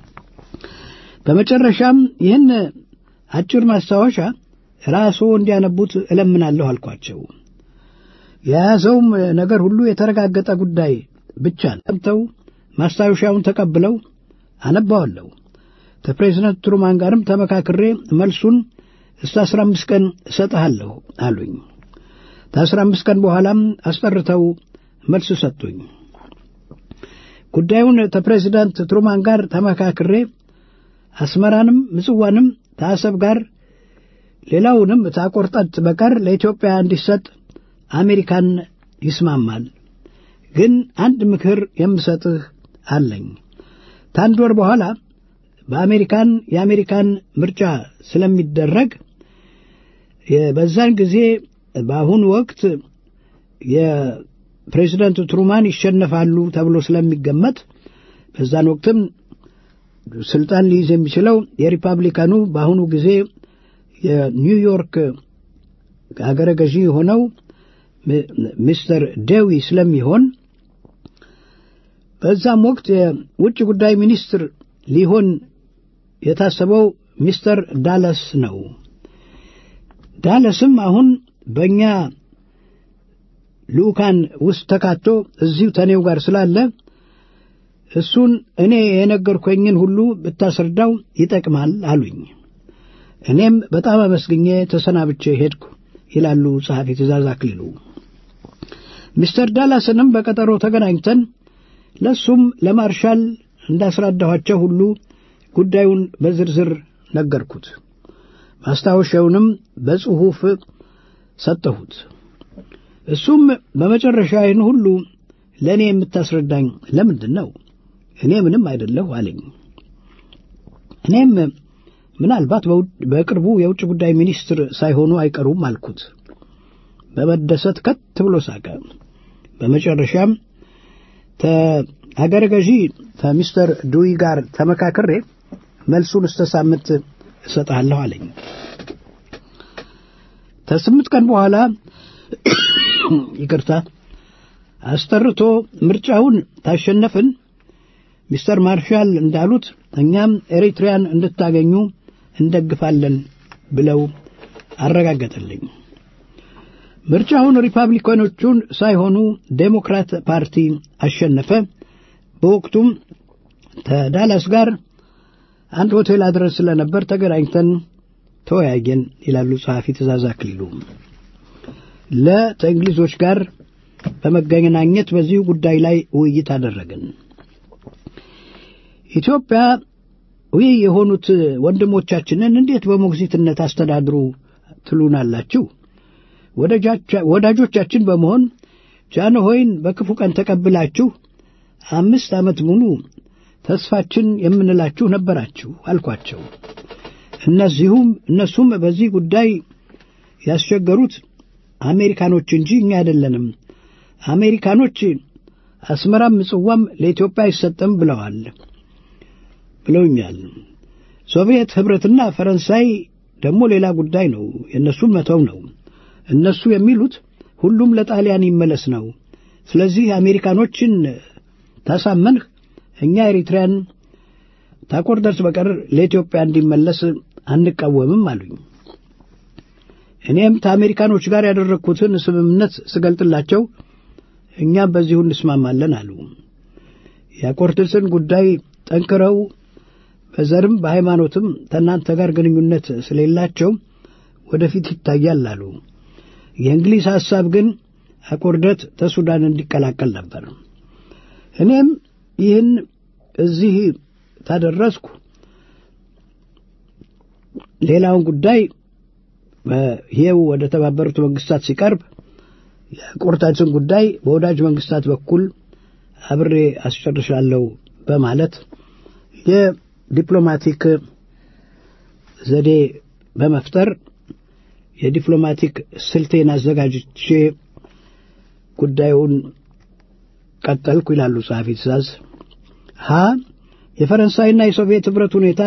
በመጨረሻም ይህን አጭር ማስታወሻ ራስዎ እንዲያነቡት እለምናለሁ አልኳቸው። የያዘውም ነገር ሁሉ የተረጋገጠ ጉዳይ ብቻ ሰምተው ማስታወሻውን ተቀብለው አነባዋለሁ። ከፕሬዚደንት ትሩማን ጋርም ተመካክሬ መልሱን እስከ አስራ አምስት ቀን እሰጥሃለሁ አሉኝ። ከአስራ አምስት ቀን በኋላም አስጠርተው መልስ ሰጡኝ። ጉዳዩን ከፕሬዚዳንት ትሩማን ጋር ተመካክሬ አስመራንም ምጽዋንም ከአሰብ ጋር ሌላውንም ታቆርጠት በቀር ለኢትዮጵያ እንዲሰጥ አሜሪካን ይስማማል። ግን አንድ ምክር የምሰጥህ አለኝ። ታንድ ወር በኋላ በአሜሪካን የአሜሪካን ምርጫ ስለሚደረግ በዛን ጊዜ በአሁኑ ወቅት የፕሬዚደንት ትሩማን ይሸነፋሉ ተብሎ ስለሚገመት በዛን ወቅትም ስልጣን ሊይዝ የሚችለው የሪፐብሊካኑ በአሁኑ ጊዜ የኒውዮርክ አገረ ገዢ የሆነው ሚስተር ዴዊ ስለሚሆን በዛም ወቅት የውጭ ጉዳይ ሚኒስትር ሊሆን የታሰበው ሚስተር ዳለስ ነው። ዳለስም አሁን በእኛ ልዑካን ውስጥ ተካቶ እዚሁ ተኔው ጋር ስላለ እሱን እኔ የነገርኩኝን ሁሉ ብታስረዳው ይጠቅማል አሉኝ። እኔም በጣም አመስግኜ ተሰናብቼ ሄድኩ ይላሉ ጸሐፊ ትእዛዝ አክሊሉ። ሚስተር ዳላስንም በቀጠሮ ተገናኝተን ለሱም ለማርሻል እንዳስረዳኋቸው ሁሉ ጉዳዩን በዝርዝር ነገርኩት። ማስታወሻውንም በጽሑፍ ሰጠሁት። እሱም በመጨረሻ ይህን ሁሉ ለእኔ የምታስረዳኝ ለምንድን ነው? እኔ ምንም አይደለሁ አለኝ። እኔም ምናልባት በቅርቡ የውጭ ጉዳይ ሚኒስትር ሳይሆኑ አይቀሩም አልኩት። በመደሰት ከት ብሎ ሳቀ። በመጨረሻም አገረ ገዢ ከሚስተር ዱዊ ጋር ተመካክሬ መልሱን እስተ ሳምንት እሰጥሃለሁ አለኝ። ከስምንት ቀን በኋላ ይቅርታ አስጠርቶ ምርጫውን ታሸነፍን ሚስተር ማርሻል እንዳሉት እኛም ኤሪትሪያን እንድታገኙ እንደግፋለን ብለው አረጋገጠልኝ። ምርጫውን ሪፐብሊካኖቹን ሳይሆኑ ዴሞክራት ፓርቲ አሸነፈ። በወቅቱም ከዳላስ ጋር አንድ ሆቴል አድረስ ስለነበር ተገናኝተን ተወያየን ይላሉ ጸሐፊ ትእዛዝ አክሊሉ። ለተእንግሊዞች ጋር በመገናኘት በዚሁ ጉዳይ ላይ ውይይት አደረግን። ኢትዮጵያ ይህ የሆኑት ወንድሞቻችንን እንዴት በሞግዚትነት አስተዳድሩ ትሉናላችሁ? ወዳጆቻችን በመሆን ጃንሆይን በክፉ ቀን ተቀብላችሁ አምስት ዓመት ሙሉ ተስፋችን የምንላችሁ ነበራችሁ አልኳቸው። እነዚሁም እነሱም በዚህ ጉዳይ ያስቸገሩት አሜሪካኖች እንጂ እኛ አይደለንም። አሜሪካኖች አስመራም ምጽዋም ለኢትዮጵያ አይሰጥም ብለዋል ብለውኛል። ሶቪየት ኅብረትና ፈረንሳይ ደግሞ ሌላ ጉዳይ ነው። የእነሱን መተው ነው። እነሱ የሚሉት ሁሉም ለጣሊያን ይመለስ ነው። ስለዚህ አሜሪካኖችን ታሳመንህ እኛ ኤሪትሪያን ታቆርደርስ በቀር ለኢትዮጵያ እንዲመለስ አንቃወምም አሉኝ። እኔም ከአሜሪካኖች ጋር ያደረግኩትን ስምምነት ስገልጥላቸው እኛም በዚሁ እንስማማለን አሉ። የአቆርደርስን ጉዳይ ጠንክረው በዘርም በሃይማኖትም ከእናንተ ጋር ግንኙነት ስለሌላቸው ወደፊት ይታያል አሉ። የእንግሊዝ ሐሳብ ግን አቆርደት ተሱዳን እንዲቀላቀል ነበር። እኔም ይህን እዚህ ታደረስኩ ሌላውን ጉዳይ ይሄው ወደ ተባበሩት መንግስታት ሲቀርብ የቆርታችን ጉዳይ በወዳጅ መንግስታት በኩል አብሬ አስጨርሻለሁ በማለት የዲፕሎማቲክ ዘዴ በመፍጠር የዲፕሎማቲክ ስልቴን አዘጋጅቼ ጉዳዩን ቀጠልኩ ይላሉ ጸሐፊ ትእዛዝ። ሀ የፈረንሳይና የሶቪየት ኅብረት ሁኔታ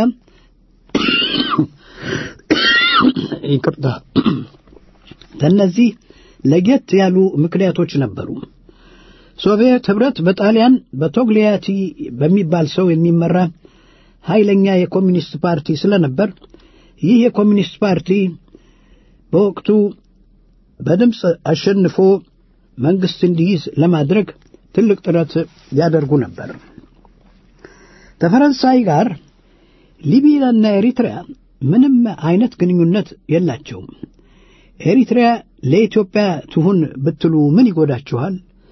ይቅርታ፣ ከእነዚህ ለየት ያሉ ምክንያቶች ነበሩ። ሶቪየት ኅብረት በጣሊያን በቶግሊያቲ በሚባል ሰው የሚመራ ኃይለኛ የኮሚኒስት ፓርቲ ስለነበር ይህ የኮሚኒስት ፓርቲ በወቅቱ በድምፅ አሸንፎ መንግሥት እንዲይዝ ለማድረግ ትልቅ ጥረት ያደርጉ ነበር። ከፈረንሳይ ጋር ሊቢያና ኤሪትሪያ ምንም አይነት ግንኙነት የላቸውም። ኤሪትሪያ ለኢትዮጵያ ትሁን ብትሉ ምን ይጎዳችኋል?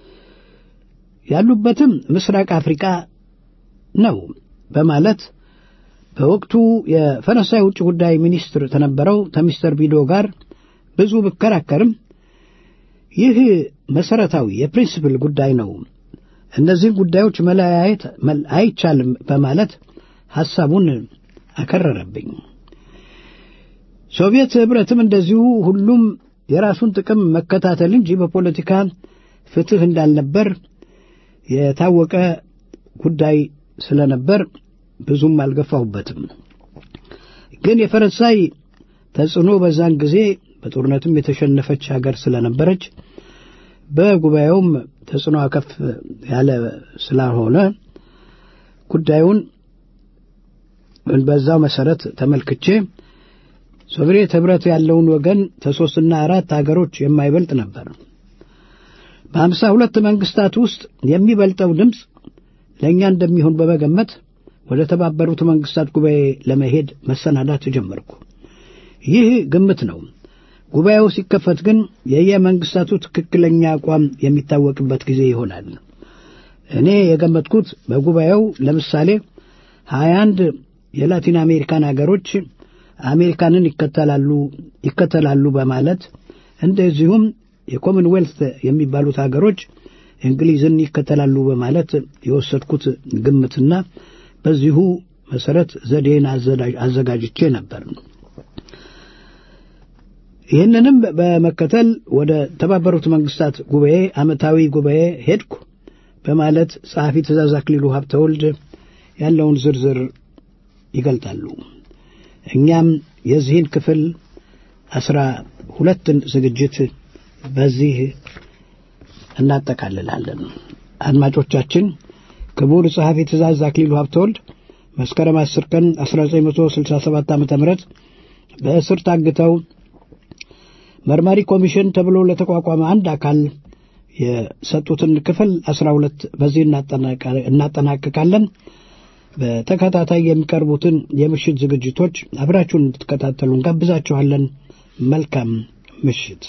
ያሉበትም ምስራቅ አፍሪካ ነው በማለት በወቅቱ የፈረንሳይ ውጭ ጉዳይ ሚኒስትር ተነበረው ከሚስተር ቢዶ ጋር ብዙ ብከራከርም ይህ መሰረታዊ የፕሪንስፕል ጉዳይ ነው፣ እነዚህን ጉዳዮች መለያየት አይቻልም በማለት ሐሳቡን አከረረብኝ። ሶቪየት ኅብረትም እንደዚሁ ሁሉም የራሱን ጥቅም መከታተል እንጂ በፖለቲካ ፍትህ እንዳልነበር የታወቀ ጉዳይ ስለነበር ብዙም አልገፋሁበትም። ግን የፈረንሳይ ተጽዕኖ በዛን ጊዜ በጦርነትም የተሸነፈች ሀገር ስለነበረች በጉባኤውም ተጽዕኖ ከፍ ያለ ስላልሆነ ጉዳዩን በዛው መሰረት ተመልክቼ ሶቪየት ህብረት ያለውን ወገን ከሶስትና አራት ሀገሮች የማይበልጥ ነበር። በሀምሳ ሁለት መንግስታት ውስጥ የሚበልጠው ድምፅ ለእኛ እንደሚሆን በመገመት ወደ ተባበሩት መንግስታት ጉባኤ ለመሄድ መሰናዳት ጀመርኩ። ይህ ግምት ነው። ጉባኤው ሲከፈት ግን የየመንግስታቱ ትክክለኛ አቋም የሚታወቅበት ጊዜ ይሆናል። እኔ የገመትኩት በጉባኤው ለምሳሌ ሀያ አንድ የላቲን አሜሪካን አገሮች አሜሪካንን ይከተላሉ ይከተላሉ በማለት እንደዚሁም የኮመንዌልት የሚባሉት አገሮች እንግሊዝን ይከተላሉ በማለት የወሰድኩት ግምትና በዚሁ መሰረት ዘዴን አዘጋጅቼ ነበር። ይህንንም በመከተል ወደ ተባበሩት መንግስታት ጉባኤ ዓመታዊ ጉባኤ ሄድኩ በማለት ጸሐፊ ትእዛዝ አክሊሉ ሀብተወልድ ያለውን ዝርዝር ይገልጣሉ። እኛም የዚህን ክፍል አስራ ሁለትን ዝግጅት በዚህ እናጠቃልላለን። አድማጮቻችን ክቡር ጸሐፊ ትእዛዝ አክሊሉ ሀብተወልድ መስከረም 10 ቀን 1967 ዓ ም በእስር ታግተው መርማሪ ኮሚሽን ተብሎ ለተቋቋመ አንድ አካል የሰጡትን ክፍል 12 በዚህ እናጠናቅቃለን። በተከታታይ የሚቀርቡትን የምሽት ዝግጅቶች አብራችሁን እንድትከታተሉ እንጋብዛችኋለን። መልካም ምሽት።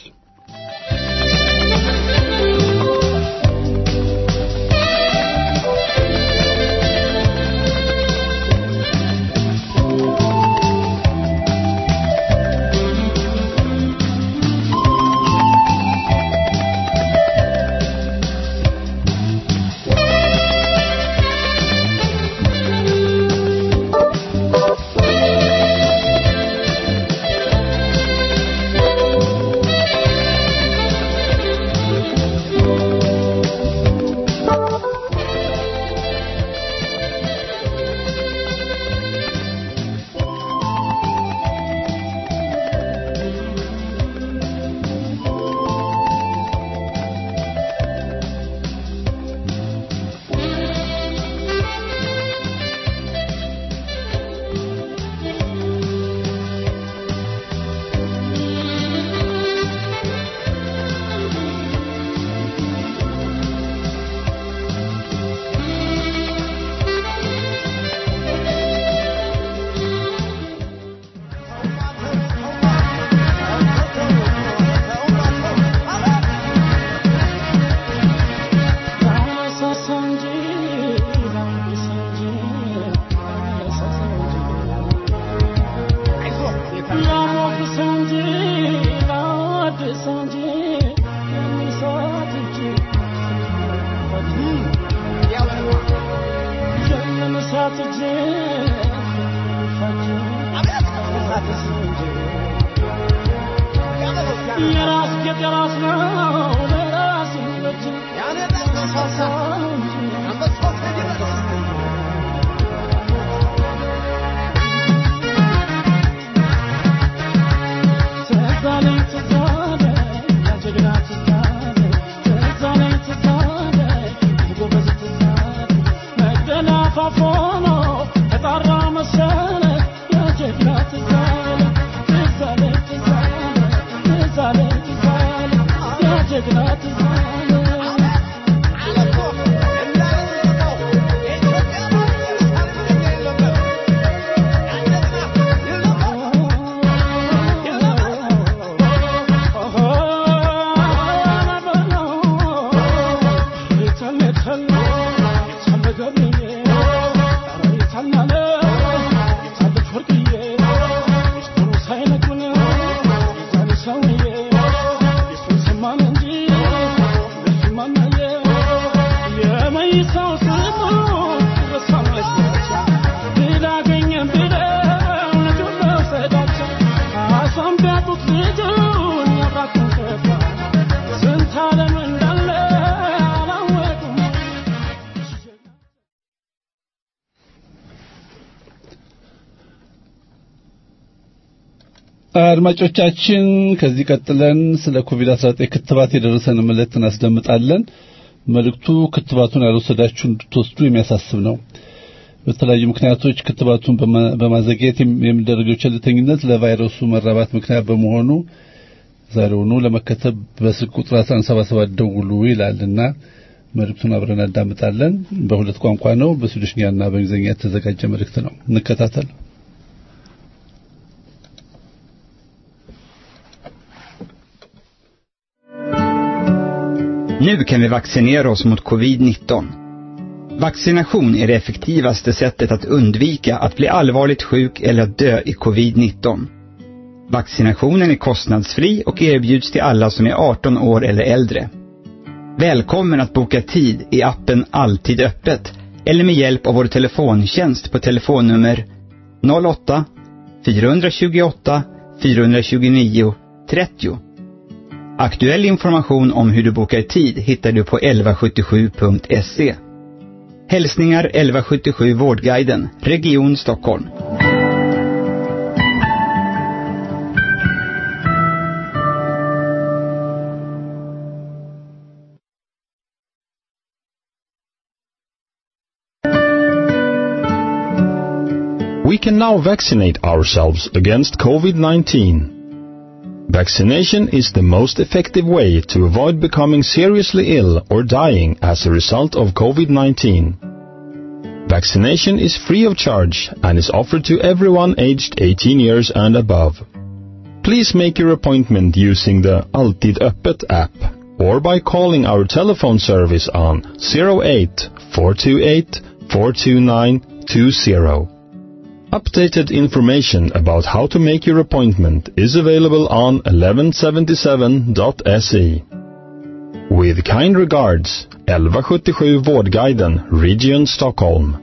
ሰውዬ አድማጮቻችን ከዚህ ቀጥለን ስለ ኮቪድ-19 ክትባት የደረሰን መልእክት እናስደምጣለን። መልእክቱ ክትባቱን ያልወሰዳችሁ እንድትወስዱ የሚያሳስብ ነው። በተለያዩ ምክንያቶች ክትባቱን በማዘግየት የሚደረገው ቸልተኝነት ለቫይረሱ መራባት ምክንያት በመሆኑ ዛሬውኑ ለመከተብ በስልክ ቁጥር 1177 ደውሉ ይላልና መልእክቱን አብረን እናዳምጣለን። በሁለት ቋንቋ ነው፣ በስዊድሽኛና በእንግሊዝኛ የተዘጋጀ መልእክት ነው። እንከታተል። Nu kan vi vaccinera oss mot covid-19. Vaccination är det effektivaste sättet att undvika att bli allvarligt sjuk eller att dö i covid-19. Vaccinationen är kostnadsfri och erbjuds till alla som är 18 år eller äldre. Välkommen att boka tid i appen Alltid öppet eller med hjälp av vår telefontjänst på telefonnummer 08 428 429 30. Aktuell information om hur du bokar tid hittar du på 1177.se. Hälsningar 1177 Vårdguiden, Region Stockholm. We can now vaccinate ourselves against COVID-19. Vaccination is the most effective way to avoid becoming seriously ill or dying as a result of COVID-19. Vaccination is free of charge and is offered to everyone aged 18 years and above. Please make your appointment using the Alltid Öppet app or by calling our telephone service on 08 428 429 20. Updated information about how to make your appointment is available on 1177.se. With kind regards, 1177 Vårdguiden, Region Stockholm.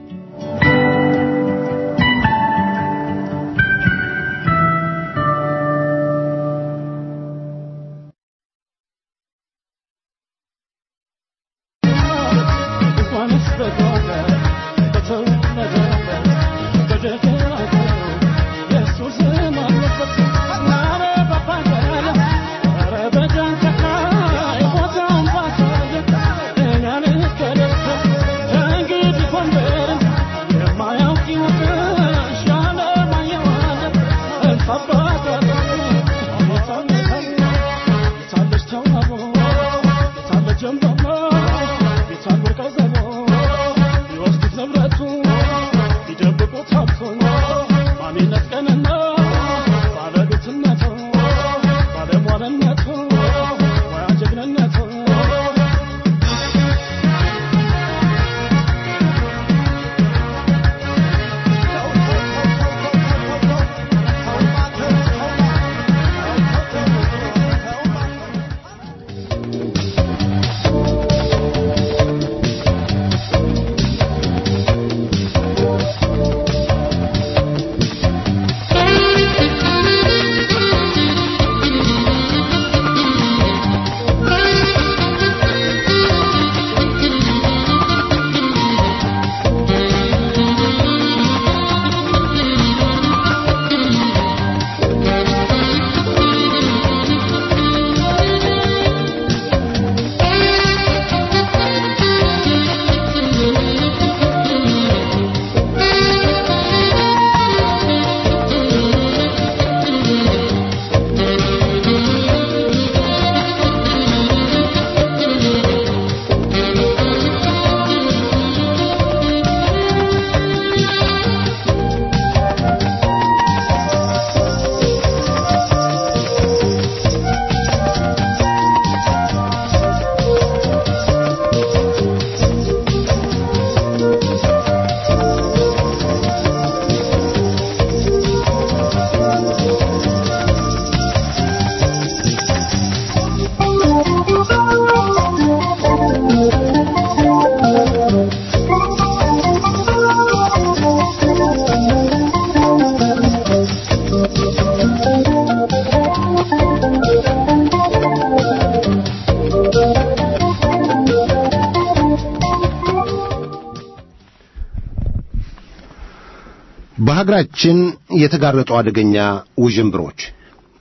በሀገራችን የተጋረጡ አደገኛ ውዥንብሮች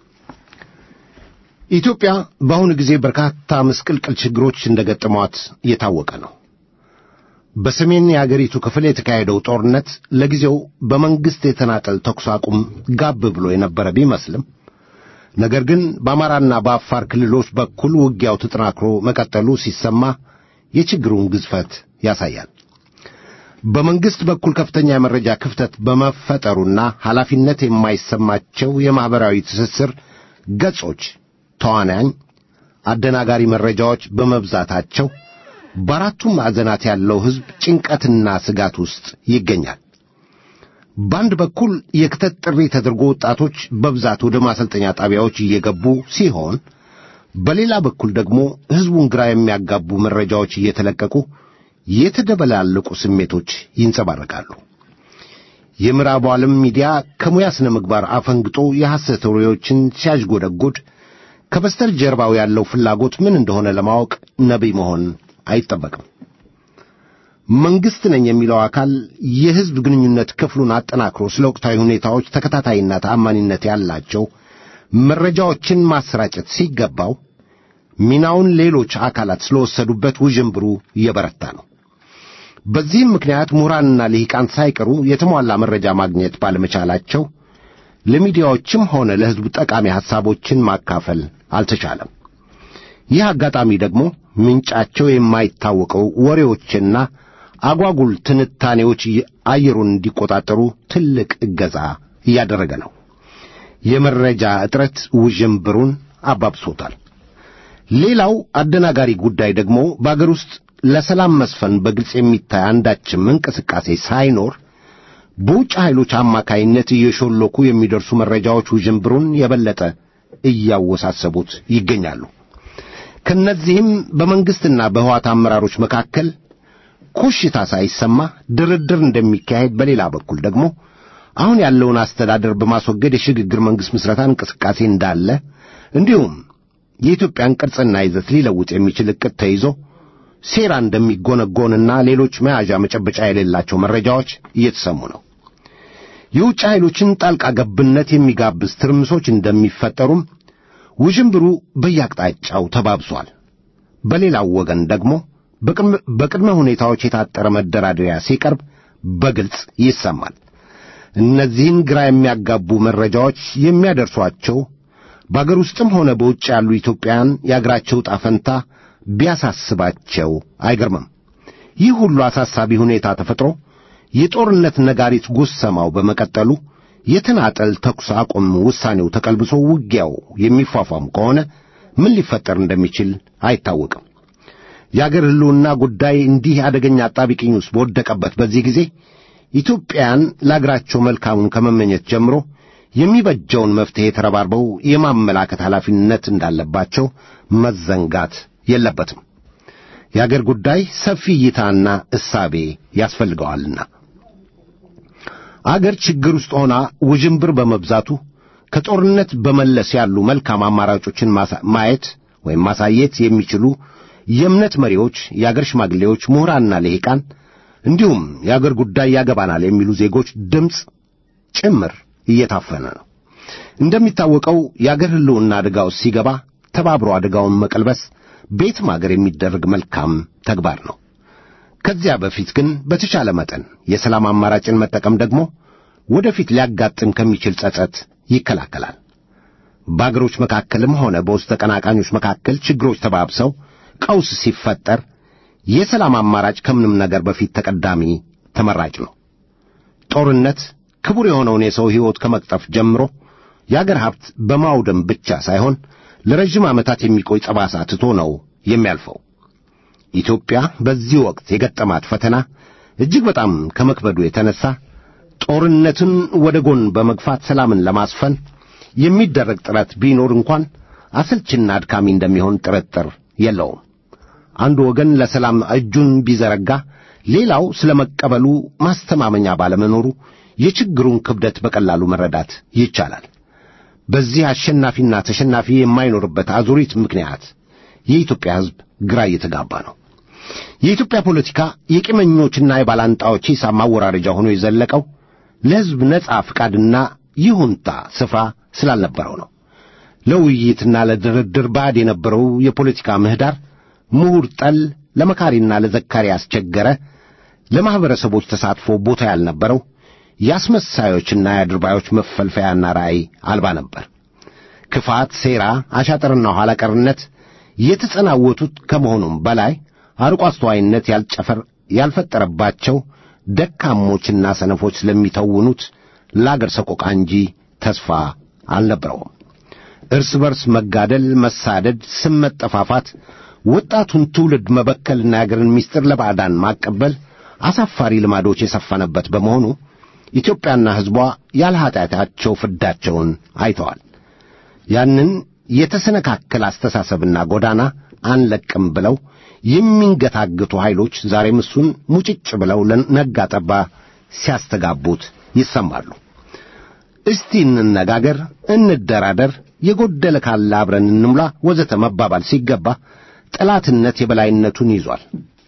ኢትዮጵያ በአሁኑ ጊዜ በርካታ ምስቅልቅል ችግሮች እንደገጠሟት እየታወቀ ነው። በሰሜን የአገሪቱ ክፍል የተካሄደው ጦርነት ለጊዜው በመንግሥት የተናጠል ተኩስ አቁም ጋብ ብሎ የነበረ ቢመስልም ነገር ግን በአማራና በአፋር ክልሎች በኩል ውጊያው ተጠናክሮ መቀጠሉ ሲሰማ የችግሩን ግዝፈት ያሳያል። በመንግሥት በኩል ከፍተኛ የመረጃ ክፍተት በመፈጠሩና ኃላፊነት የማይሰማቸው የማኅበራዊ ትስስር ገጾች ተዋናኝ አደናጋሪ መረጃዎች በመብዛታቸው በአራቱም ማዕዘናት ያለው ሕዝብ ጭንቀትና ስጋት ውስጥ ይገኛል። በአንድ በኩል የክተት ጥሪ ተደርጎ ወጣቶች በብዛት ወደ ማሰልጠኛ ጣቢያዎች እየገቡ ሲሆን፣ በሌላ በኩል ደግሞ ሕዝቡን ግራ የሚያጋቡ መረጃዎች እየተለቀቁ የተደበላለቁ ስሜቶች ይንጸባረቃሉ። የምዕራቡ ዓለም ሚዲያ ከሙያ ሥነ ምግባር አፈንግጦ የሐሰት ወሬዎችን ሲያዥጎደጎድ ከበስተጀርባው ያለው ፍላጎት ምን እንደሆነ ለማወቅ ነቢይ መሆን አይጠበቅም። መንግሥት ነኝ የሚለው አካል የሕዝብ ግንኙነት ክፍሉን አጠናክሮ ስለ ወቅታዊ ሁኔታዎች ተከታታይና ተአማኒነት ያላቸው መረጃዎችን ማሰራጨት ሲገባው ሚናውን ሌሎች አካላት ስለወሰዱበት ውዥንብሩ እየበረታ ነው። በዚህም ምክንያት ምሁራንና ልሂቃን ሳይቀሩ የተሟላ መረጃ ማግኘት ባለመቻላቸው ለሚዲያዎችም ሆነ ለሕዝቡ ጠቃሚ ሐሳቦችን ማካፈል አልተቻለም። ይህ አጋጣሚ ደግሞ ምንጫቸው የማይታወቀው ወሬዎችና አጓጉል ትንታኔዎች አየሩን እንዲቆጣጠሩ ትልቅ እገዛ እያደረገ ነው። የመረጃ እጥረት ውዥንብሩን አባብሶታል። ሌላው አደናጋሪ ጉዳይ ደግሞ በአገር ውስጥ ለሰላም መስፈን በግልጽ የሚታይ አንዳችም እንቅስቃሴ ሳይኖር በውጭ ኃይሎች አማካይነት እየሾለኩ የሚደርሱ መረጃዎች ውዥንብሩን የበለጠ እያወሳሰቡት ይገኛሉ። ከነዚህም በመንግሥትና በሕዋት አመራሮች መካከል ኮሽታ ሳይሰማ ድርድር እንደሚካሄድ፣ በሌላ በኩል ደግሞ አሁን ያለውን አስተዳደር በማስወገድ የሽግግር መንግሥት ምስረታ እንቅስቃሴ እንዳለ እንዲሁም የኢትዮጵያን ቅርጽና ይዘት ሊለውጥ የሚችል ዕቅድ ተይዞ ሴራ እንደሚጎነጎንና ሌሎች መያዣ መጨበጫ የሌላቸው መረጃዎች እየተሰሙ ነው። የውጭ ኃይሎችን ጣልቃ ገብነት የሚጋብዝ ትርምሶች እንደሚፈጠሩም ውዥንብሩ በየአቅጣጫው ተባብሷል። በሌላው ወገን ደግሞ በቅድመ ሁኔታዎች የታጠረ መደራደሪያ ሲቀርብ በግልጽ ይሰማል። እነዚህን ግራ የሚያጋቡ መረጃዎች የሚያደርሷቸው በአገር ውስጥም ሆነ በውጭ ያሉ ኢትዮጵያውያን የአገራቸው ዕጣ ፈንታ ቢያሳስባቸው አይገርምም። ይህ ሁሉ አሳሳቢ ሁኔታ ተፈጥሮ የጦርነት ነጋሪት ጉሰማው በመቀጠሉ የተናጠል ተኩስ አቁም ውሳኔው ተቀልብሶ ውጊያው የሚፏፏም ከሆነ ምን ሊፈጠር እንደሚችል አይታወቅም። የአገር ሕልውና ጉዳይ እንዲህ አደገኛ አጣቢቅኝ ውስጥ በወደቀበት በዚህ ጊዜ ኢትዮጵያን ለአገራቸው መልካሙን ከመመኘት ጀምሮ የሚበጀውን መፍትሔ ተረባርበው የማመላከት ኃላፊነት እንዳለባቸው መዘንጋት የለበትም። የአገር ጉዳይ ሰፊ እይታና እሳቤ ያስፈልገዋልና አገር ችግር ውስጥ ሆና ውዥንብር በመብዛቱ ከጦርነት በመለስ ያሉ መልካም አማራጮችን ማየት ወይም ማሳየት የሚችሉ የእምነት መሪዎች፣ የአገር ሽማግሌዎች፣ ምሁራንና ልሂቃን እንዲሁም የአገር ጉዳይ ያገባናል የሚሉ ዜጎች ድምፅ ጭምር እየታፈነ ነው። እንደሚታወቀው የአገር ሕልውና አደጋ ውስጥ ሲገባ ተባብሮ አደጋውን መቀልበስ ቤትም አገር የሚደረግ መልካም ተግባር ነው። ከዚያ በፊት ግን በተቻለ መጠን የሰላም አማራጭን መጠቀም ደግሞ ወደፊት ሊያጋጥም ከሚችል ጸጸት ይከላከላል። በአገሮች መካከልም ሆነ በውስጥ ተቀናቃኞች መካከል ችግሮች ተባብሰው ቀውስ ሲፈጠር የሰላም አማራጭ ከምንም ነገር በፊት ተቀዳሚ ተመራጭ ነው። ጦርነት ክቡር የሆነውን የሰው ሕይወት ከመቅጠፍ ጀምሮ የአገር ሀብት በማውደም ብቻ ሳይሆን ለረዥም ዓመታት የሚቆይ ጠባሳ ትቶ ነው የሚያልፈው። ኢትዮጵያ በዚህ ወቅት የገጠማት ፈተና እጅግ በጣም ከመክበዱ የተነሳ ጦርነትን ወደ ጎን በመግፋት ሰላምን ለማስፈን የሚደረግ ጥረት ቢኖር እንኳን አሰልችና አድካሚ እንደሚሆን ጥርጥር የለውም። አንዱ ወገን ለሰላም እጁን ቢዘረጋ፣ ሌላው ስለ መቀበሉ ማስተማመኛ ባለመኖሩ የችግሩን ክብደት በቀላሉ መረዳት ይቻላል። በዚህ አሸናፊና ተሸናፊ የማይኖርበት አዙሪት ምክንያት የኢትዮጵያ ሕዝብ ግራ እየተጋባ ነው። የኢትዮጵያ ፖለቲካ የቂመኞችና የባላንጣዎች ሂሳብ ማወራረጃ ሆኖ የዘለቀው ለሕዝብ ነጻ ፍቃድና ይሁንታ ስፍራ ስላልነበረው ነው። ለውይይትና ለድርድር ባዕድ የነበረው የፖለቲካ ምህዳር ምሁር ጠል ለመካሪና ለዘካሪ ያስቸገረ ለማኅበረሰቦች ተሳትፎ ቦታ ያልነበረው የአስመሳዮችና የአድርባዮች መፈልፈያና ራእይ አልባ ነበር። ክፋት፣ ሴራ፣ አሻጥርና ኋላ ቀርነት የተጸናወቱት ከመሆኑም በላይ አርቆ አስተዋይነት ያልጨፈር ያልፈጠረባቸው ደካሞችና ሰነፎች ስለሚተውኑት ለአገር ሰቆቃ እንጂ ተስፋ አልነበረውም። እርስ በርስ መጋደል፣ መሳደድ፣ ስም መጠፋፋት፣ ወጣቱን ትውልድ መበከልና የአገርን ምስጢር ለባዕዳን ማቀበል አሳፋሪ ልማዶች የሰፈነበት በመሆኑ ኢትዮጵያና ሕዝቧ ያለ ኃጢአታቸው ፍዳቸውን አይተዋል። ያንን የተሰነካከለ አስተሳሰብና ጎዳና አንለቅም ብለው የሚንገታግቱ ኃይሎች ዛሬም እሱን ሙጭጭ ብለው ለነጋ ጠባ ሲያስተጋቡት ይሰማሉ። እስቲ እንነጋገር፣ እንደራደር፣ የጎደለ ካለ አብረን እንሙላ ወዘተ መባባል ሲገባ ጠላትነት የበላይነቱን ይዟል።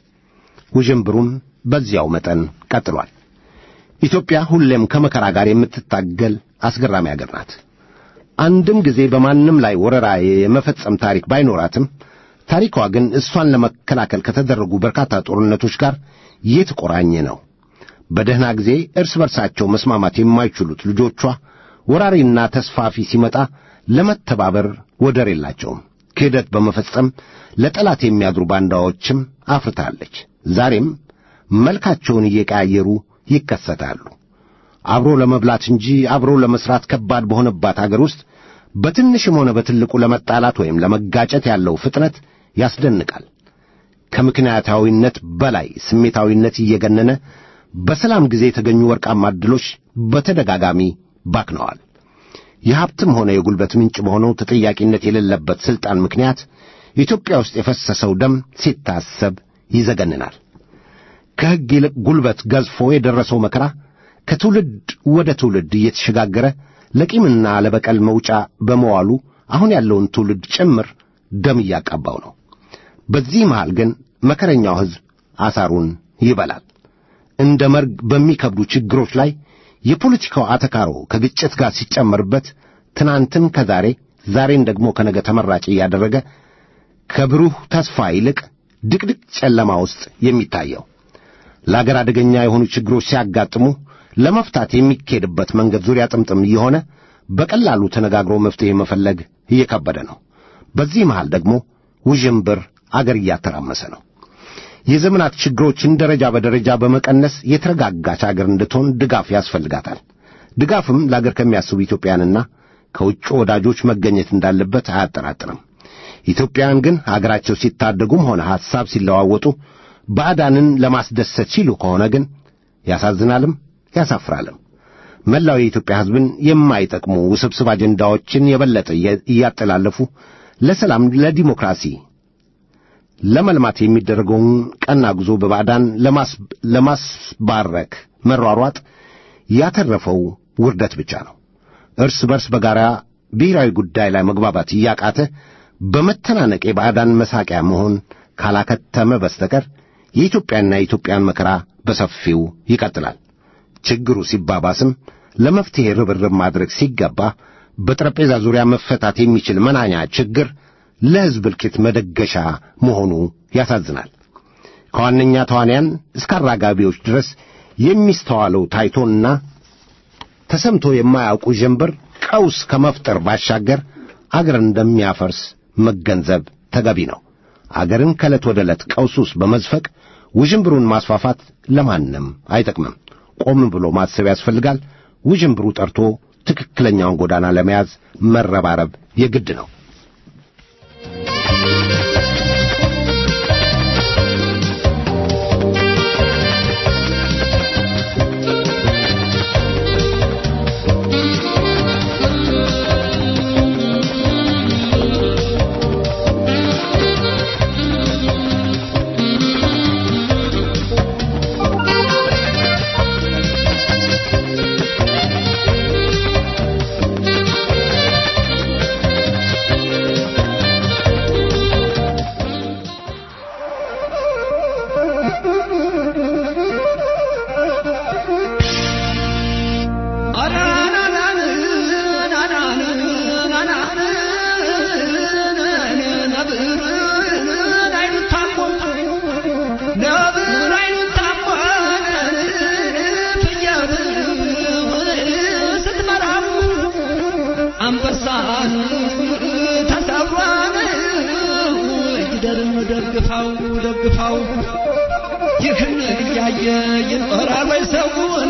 ውዥንብሩም በዚያው መጠን ቀጥሏል። ኢትዮጵያ ሁሌም ከመከራ ጋር የምትታገል አስገራሚ አገር ናት። አንድም ጊዜ በማንም ላይ ወረራ የመፈጸም ታሪክ ባይኖራትም ታሪኳ ግን እሷን ለመከላከል ከተደረጉ በርካታ ጦርነቶች ጋር የተቆራኘ ነው። በደህና ጊዜ እርስ በርሳቸው መስማማት የማይችሉት ልጆቿ ወራሪና ተስፋፊ ሲመጣ ለመተባበር ወደር የላቸውም። ክህደት በመፈጸም ለጠላት የሚያድሩ ባንዳዎችም አፍርታለች። ዛሬም መልካቸውን እየቀያየሩ ይከሰታሉ። አብሮ ለመብላት እንጂ አብሮ ለመስራት ከባድ በሆነባት አገር ውስጥ በትንሽም ሆነ በትልቁ ለመጣላት ወይም ለመጋጨት ያለው ፍጥነት ያስደንቃል። ከምክንያታዊነት በላይ ስሜታዊነት እየገነነ በሰላም ጊዜ የተገኙ ወርቃማ ዕድሎች በተደጋጋሚ ባክነዋል። የሀብትም ሆነ የጉልበት ምንጭ በሆነው ተጠያቂነት የሌለበት ሥልጣን ምክንያት ኢትዮጵያ ውስጥ የፈሰሰው ደም ሲታሰብ ይዘገንናል። ከሕግ ይልቅ ጉልበት ገዝፎ የደረሰው መከራ ከትውልድ ወደ ትውልድ እየተሸጋገረ ለቂምና ለበቀል መውጫ በመዋሉ አሁን ያለውን ትውልድ ጭምር ደም እያቃባው ነው። በዚህ መሃል ግን መከረኛው ሕዝብ አሳሩን ይበላል። እንደ መርግ በሚከብዱ ችግሮች ላይ የፖለቲካው አተካሮ ከግጭት ጋር ሲጨመርበት ትናንትን ከዛሬ ዛሬን ደግሞ ከነገ ተመራጭ እያደረገ ከብሩህ ተስፋ ይልቅ ድቅድቅ ጨለማ ውስጥ የሚታየው ለአገር አደገኛ የሆኑ ችግሮች ሲያጋጥሙ ለመፍታት የሚኬድበት መንገድ ዙሪያ ጥምጥም እየሆነ በቀላሉ ተነጋግሮ መፍትሔ መፈለግ እየከበደ ነው። በዚህ መሃል ደግሞ ውዥንብር አገር እያተራመሰ ነው። የዘመናት ችግሮችን ደረጃ በደረጃ በመቀነስ የተረጋጋች አገር እንድትሆን ድጋፍ ያስፈልጋታል። ድጋፍም ለአገር ከሚያስቡ ኢትዮጵያንና ከውጭ ወዳጆች መገኘት እንዳለበት አያጠራጥርም። ኢትዮጵያውያን ግን አገራቸው ሲታደጉም ሆነ ሐሳብ ሲለዋወጡ ባዕዳንን ለማስደሰት ሲሉ ከሆነ ግን ያሳዝናልም ያሳፍራልም። መላው የኢትዮጵያ ሕዝብን የማይጠቅሙ ውስብስብ አጀንዳዎችን የበለጠ እያጠላለፉ ለሰላም፣ ለዲሞክራሲ፣ ለመልማት የሚደረገውን ቀና ጉዞ በባዕዳን ለማስባረክ መሯሯጥ ያተረፈው ውርደት ብቻ ነው። እርስ በርስ በጋራ ብሔራዊ ጉዳይ ላይ መግባባት እያቃተ በመተናነቅ የባዕዳን መሳቂያ መሆን ካላከተመ በስተቀር የኢትዮጵያና የኢትዮጵያን መከራ በሰፊው ይቀጥላል። ችግሩ ሲባባስም ለመፍትሔ ርብርብ ማድረግ ሲገባ በጠረጴዛ ዙሪያ መፈታት የሚችል መናኛ ችግር ለሕዝብ እልቂት መደገሻ መሆኑ ያሳዝናል። ከዋነኛ ተዋንያን እስከ አራጋቢዎች ድረስ የሚስተዋለው ታይቶና ተሰምቶ የማያውቁ ጀንበር ቀውስ ከመፍጠር ባሻገር አገርን እንደሚያፈርስ መገንዘብ ተገቢ ነው። አገርን ከዕለት ወደ ዕለት ቀውስ ውስጥ በመዝፈቅ ውዥንብሩን ማስፋፋት ለማንም አይጠቅምም። ቆም ብሎ ማሰብ ያስፈልጋል። ውዥንብሩ ጠርቶ ትክክለኛውን ጎዳና ለመያዝ መረባረብ የግድ ነው። ተሰብሯል ተሰብሯል ይደርም ደግፋው ደግፋው ይህን እያየ ይኖራል ወይ ሰውን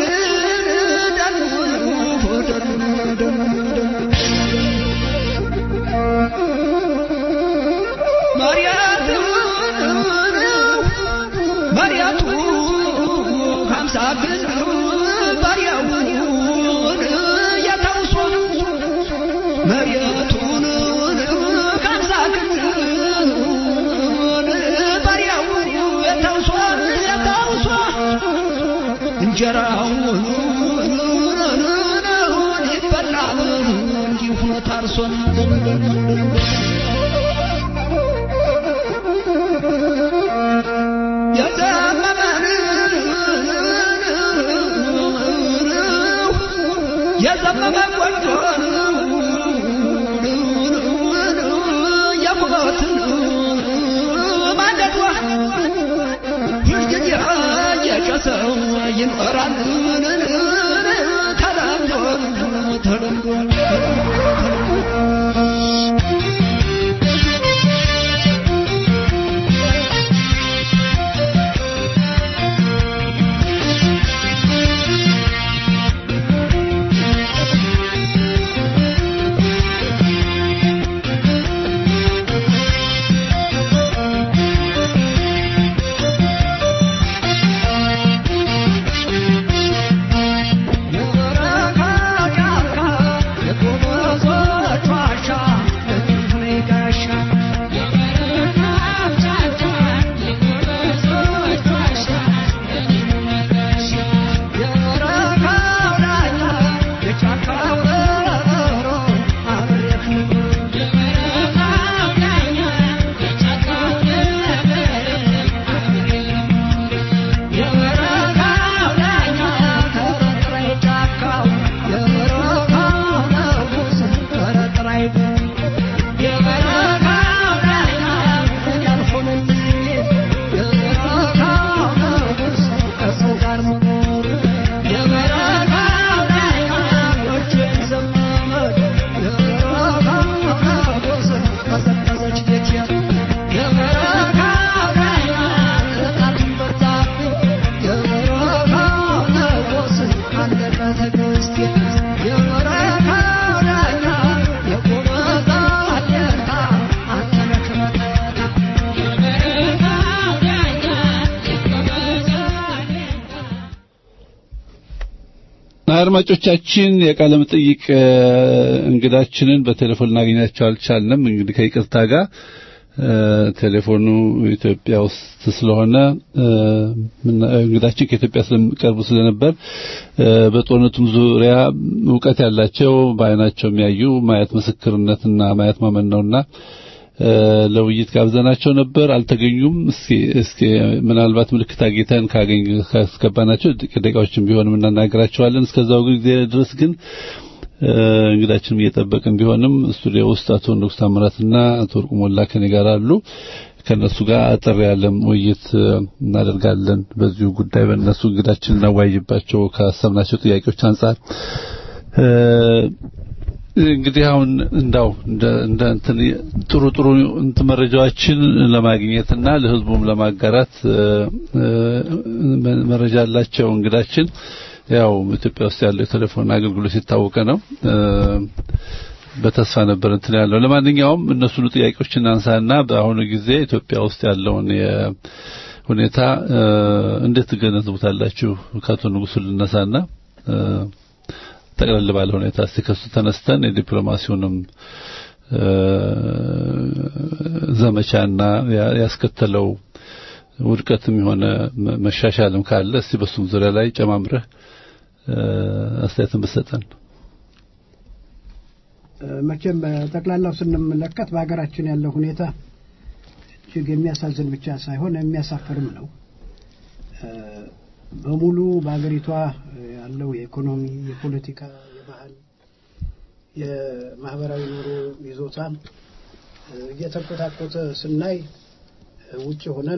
መሪያቱ ሀምሳ ግን ባሪያውን የተውሶ መሪያቱን ሀምሳ ግን ባሪያው የተውሶ የተውሶ እንጀራውን ይበላል እንዲሁ ሆኖ ታርሶ የዘመመ ቆንጆ የሞትን ማንደዷ ሁልጊዜ የጨሰው ይኖራል ተለምዶ ተለምዶ አድማጮቻችን የቃለ መጠይቅ እንግዳችንን በቴሌፎን ልናገኛቸው አልቻልንም። እንግዲህ ከይቅርታ ጋር ቴሌፎኑ ኢትዮጵያ ውስጥ ስለሆነ እንግዳችን ከኢትዮጵያ ስለሚቀርቡ ስለነበር በጦርነቱም ዙሪያ እውቀት ያላቸው በአይናቸው የሚያዩ ማየት ምስክርነትና ማየት ማመን ነውና ለውይይት ጋብዘናቸው ነበር፣ አልተገኙም። እስኪ እስኪ ምናልባት ምልክት አግኝተን ካገኝ ካስገባናቸው ደቂቃዎችን ቢሆንም እናናገራቸዋለን። እስከዛው ጊዜ ድረስ ግን እንግዳችንም እየጠበቅን ቢሆንም ስቱዲዮ ውስጥ አቶ ንጉስ ታምራትና አቶ ወርቁ ሞላ ከኔ ጋር አሉ። ከነሱ ጋር አጠር ያለም ውይይት እናደርጋለን። በዚሁ ጉዳይ በእነሱ እንግዳችን እናዋይባቸው ካሰብናቸው ጥያቄዎች አንጻር እንግዲህ አሁን እንዳው እንደ እንደ እንትን ጥሩ ጥሩ እንትን መረጃዎችን ለማግኘትና ለህዝቡም ለማጋራት መረጃ ያላቸው እንግዳችን ያው ኢትዮጵያ ውስጥ ያለው የቴሌፎን አገልግሎት የታወቀ ነው። በተስፋ ነበር እንትን ያለው። ለማንኛውም እነሱን ጥያቄዎች እናንሳና በአሁኑ ጊዜ ኢትዮጵያ ውስጥ ያለውን ሁኔታ እንዴት ትገነዝቡታላችሁ? ከአቶ ንጉሱ ልነሳና ጠቅለል ባለ ሁኔታ እስቲ ከሱ ተነስተን የዲፕሎማሲውንም ዘመቻና ያስከተለው ውድቀትም የሆነ መሻሻልም ካለ እስቲ በሱም ዙሪያ ላይ ጨማምረህ አስተያየትን ብትሰጠን። መቼም ጠቅላላው ስንመለከት በሀገራችን ያለው ሁኔታ እጅግ የሚያሳዝን ብቻ ሳይሆን የሚያሳፍርም ነው። በሙሉ በሀገሪቷ ያለው የኢኮኖሚ፣ የፖለቲካ፣ የባህል፣ የማህበራዊ ኑሮ ይዞታ እየተንኮታኮተ ስናይ ውጭ ሆነን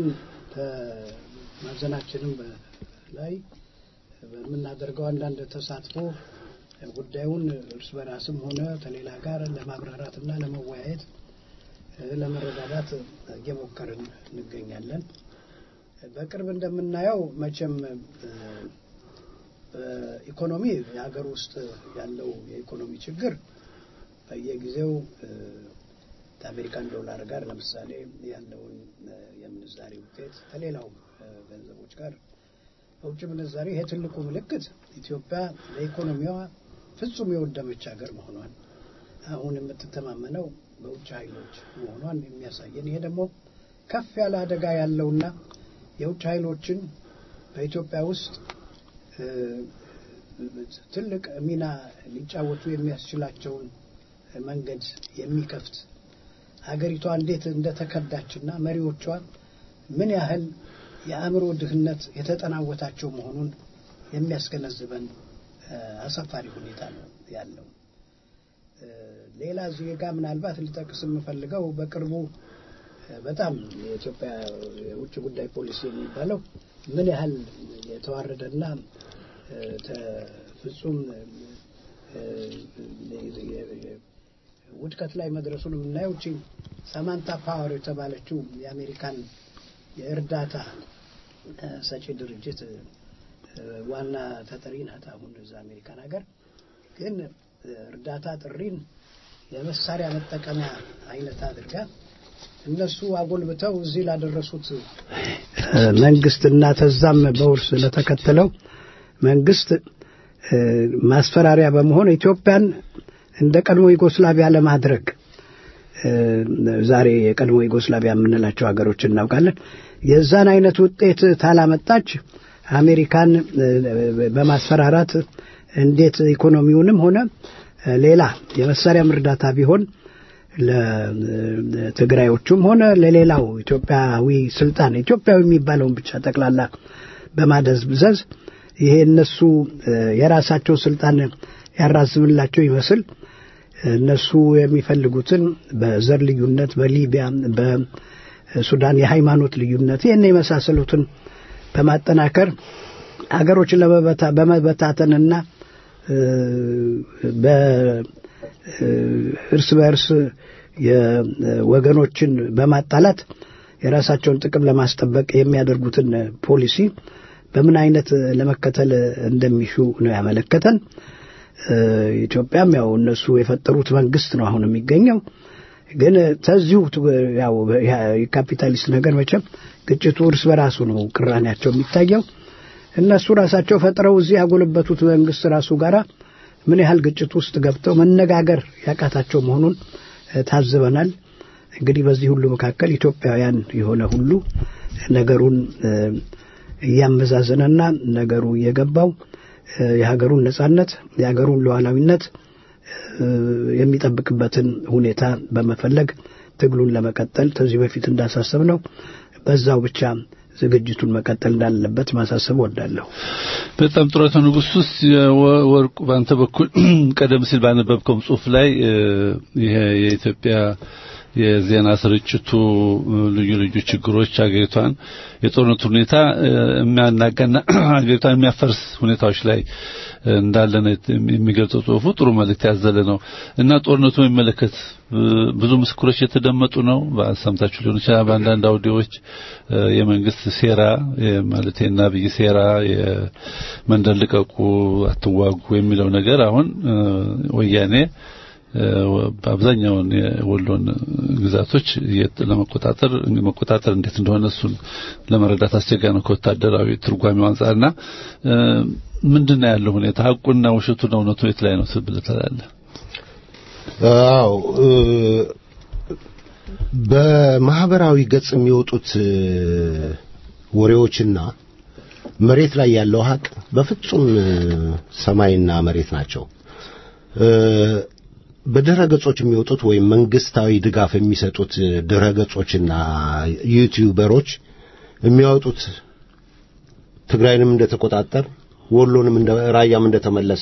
ከማዘናችንም ላይ በምናደርገው አንዳንድ ተሳትፎ ጉዳዩን እርስ በራስም ሆነ ከሌላ ጋር ለማብራራትና ለመወያየት ለመረዳዳት እየሞከርን እንገኛለን። በቅርብ እንደምናየው መቼም በኢኮኖሚ የሀገር ውስጥ ያለው የኢኮኖሚ ችግር በየጊዜው ከአሜሪካን ዶላር ጋር ለምሳሌ ያለውን የምንዛሬ ውጤት ከሌላው ገንዘቦች ጋር በውጭ ምንዛሬ ይሄ ትልቁ ምልክት ኢትዮጵያ ለኢኮኖሚዋ ፍጹም የወደመች ሀገር መሆኗን አሁን የምትተማመነው በውጭ ኃይሎች መሆኗን የሚያሳየን ይሄ ደግሞ ከፍ ያለ አደጋ ያለውና የውጭ ኃይሎችን በኢትዮጵያ ውስጥ ትልቅ ሚና ሊጫወቱ የሚያስችላቸውን መንገድ የሚከፍት ሀገሪቷ እንዴት እንደተከዳችና መሪዎቿ ምን ያህል የአእምሮ ድህነት የተጠናወታቸው መሆኑን የሚያስገነዝበን አሳፋሪ ሁኔታ ነው ያለው። ሌላ ዜጋ ምናልባት ልጠቅስ የምፈልገው በቅርቡ በጣም የኢትዮጵያ የውጭ ጉዳይ ፖሊሲ የሚባለው ምን ያህል የተዋረደና ፍጹም ውድቀት ላይ መድረሱን የምናየው እቺ ሳማንታ ፓወር የተባለችው የአሜሪካን የእርዳታ ሰጪ ድርጅት ዋና ተጠሪ ናት። አሁን እዛ አሜሪካን ሀገር ግን እርዳታ ጥሪን የመሳሪያ መጠቀሚያ አይነት አድርጋ እነሱ አጎልብተው እዚህ ላደረሱት መንግስትና ተዛም በውርስ ለተከተለው መንግስት ማስፈራሪያ በመሆን ኢትዮጵያን እንደ ቀድሞ ዩጎስላቪያ ለማድረግ ዛሬ የቀድሞ ዩጎስላቪያ የምንላቸው ሀገሮች እናውቃለን። የዛን አይነት ውጤት ታላመጣች አሜሪካን በማስፈራራት እንዴት ኢኮኖሚውንም ሆነ ሌላ የመሳሪያም እርዳታ ቢሆን ለትግራዮቹም ሆነ ለሌላው ኢትዮጵያዊ ስልጣን ኢትዮጵያዊ የሚባለውን ብቻ ጠቅላላ በማደዝዘዝ ይሄ እነሱ የራሳቸው ስልጣን ያራዝምላቸው ይመስል እነሱ የሚፈልጉትን በዘር ልዩነት፣ በሊቢያ፣ በሱዳን የሃይማኖት ልዩነት ይህን የመሳሰሉትን በማጠናከር ሀገሮችን በመበታተንና በእርስ በእርስ የወገኖችን በማጣላት የራሳቸውን ጥቅም ለማስጠበቅ የሚያደርጉትን ፖሊሲ በምን አይነት ለመከተል እንደሚሹ ነው ያመለከተን። ኢትዮጵያም ያው እነሱ የፈጠሩት መንግስት ነው አሁን የሚገኘው። ግን ተዚሁ ያው የካፒታሊስት ነገር መቼም ግጭቱ እርስ በራሱ ነው ቅራኔያቸው የሚታየው። እነሱ ራሳቸው ፈጥረው እዚህ ያጎለበቱት መንግስት ራሱ ጋራ ምን ያህል ግጭት ውስጥ ገብተው መነጋገር ያቃታቸው መሆኑን ታዝበናል። እንግዲህ በዚህ ሁሉ መካከል ኢትዮጵያውያን የሆነ ሁሉ ነገሩን እያመዛዘነና ነገሩ እየገባው የሀገሩን ነጻነት የሀገሩን ሉዓላዊነት የሚጠብቅበትን ሁኔታ በመፈለግ ትግሉን ለመቀጠል ከዚህ በፊት እንዳሳሰብ ነው በዛው ብቻ ዝግጅቱን መቀጠል እንዳለበት ማሳሰብ ወዳለሁ። በጣም ጥሩ አቶ ንጉስ ውስጥ ወርቁ በአንተ በኩል ቀደም ሲል ባነበብከው ጽሁፍ ላይ ይሄ የኢትዮጵያ የዜና ስርጭቱ ልዩ ልዩ ችግሮች አገሪቷን የጦርነቱ ሁኔታ የሚያናጋና አገሪቷን የሚያፈርስ ሁኔታዎች ላይ እንዳለ ነው የሚገልጸው ጽሁፉ። ጥሩ መልእክት ያዘለ ነው እና ጦርነቱ የሚመለከት ብዙ ምስክሮች የተደመጡ ነው። ሰምታችሁ ሊሆን ይችላል። በአንዳንድ አውዲዮዎች የመንግስት ሴራ ማለት የአብይ ሴራ የመንደር ልቀቁ፣ አትዋጉ የሚለው ነገር አሁን ወያኔ በአብዛኛውን የወሎን ግዛቶች ለመቆጣጠር መቆጣጠር እንዴት እንደሆነ እሱን ለመረዳት አስቸጋሪ ነው ከወታደራዊ ትርጓሜው አንጻርና ምንድን ነው ያለው ሁኔታ ሀቁና ውሸቱና እውነቱ የት ላይ ነው ብለህ ትላለህ? አዎ በማህበራዊ ገጽ የሚወጡት ወሬዎችና መሬት ላይ ያለው ሀቅ በፍጹም ሰማይና መሬት ናቸው። በድረ ገጾች የሚወጡት ወይም መንግስታዊ ድጋፍ የሚሰጡት ድረ ገጾችና ዩቲዩበሮች የሚያወጡት ትግራይንም እንደተቆጣጠር ወሎንም እንደ ራያም እንደተመለሰ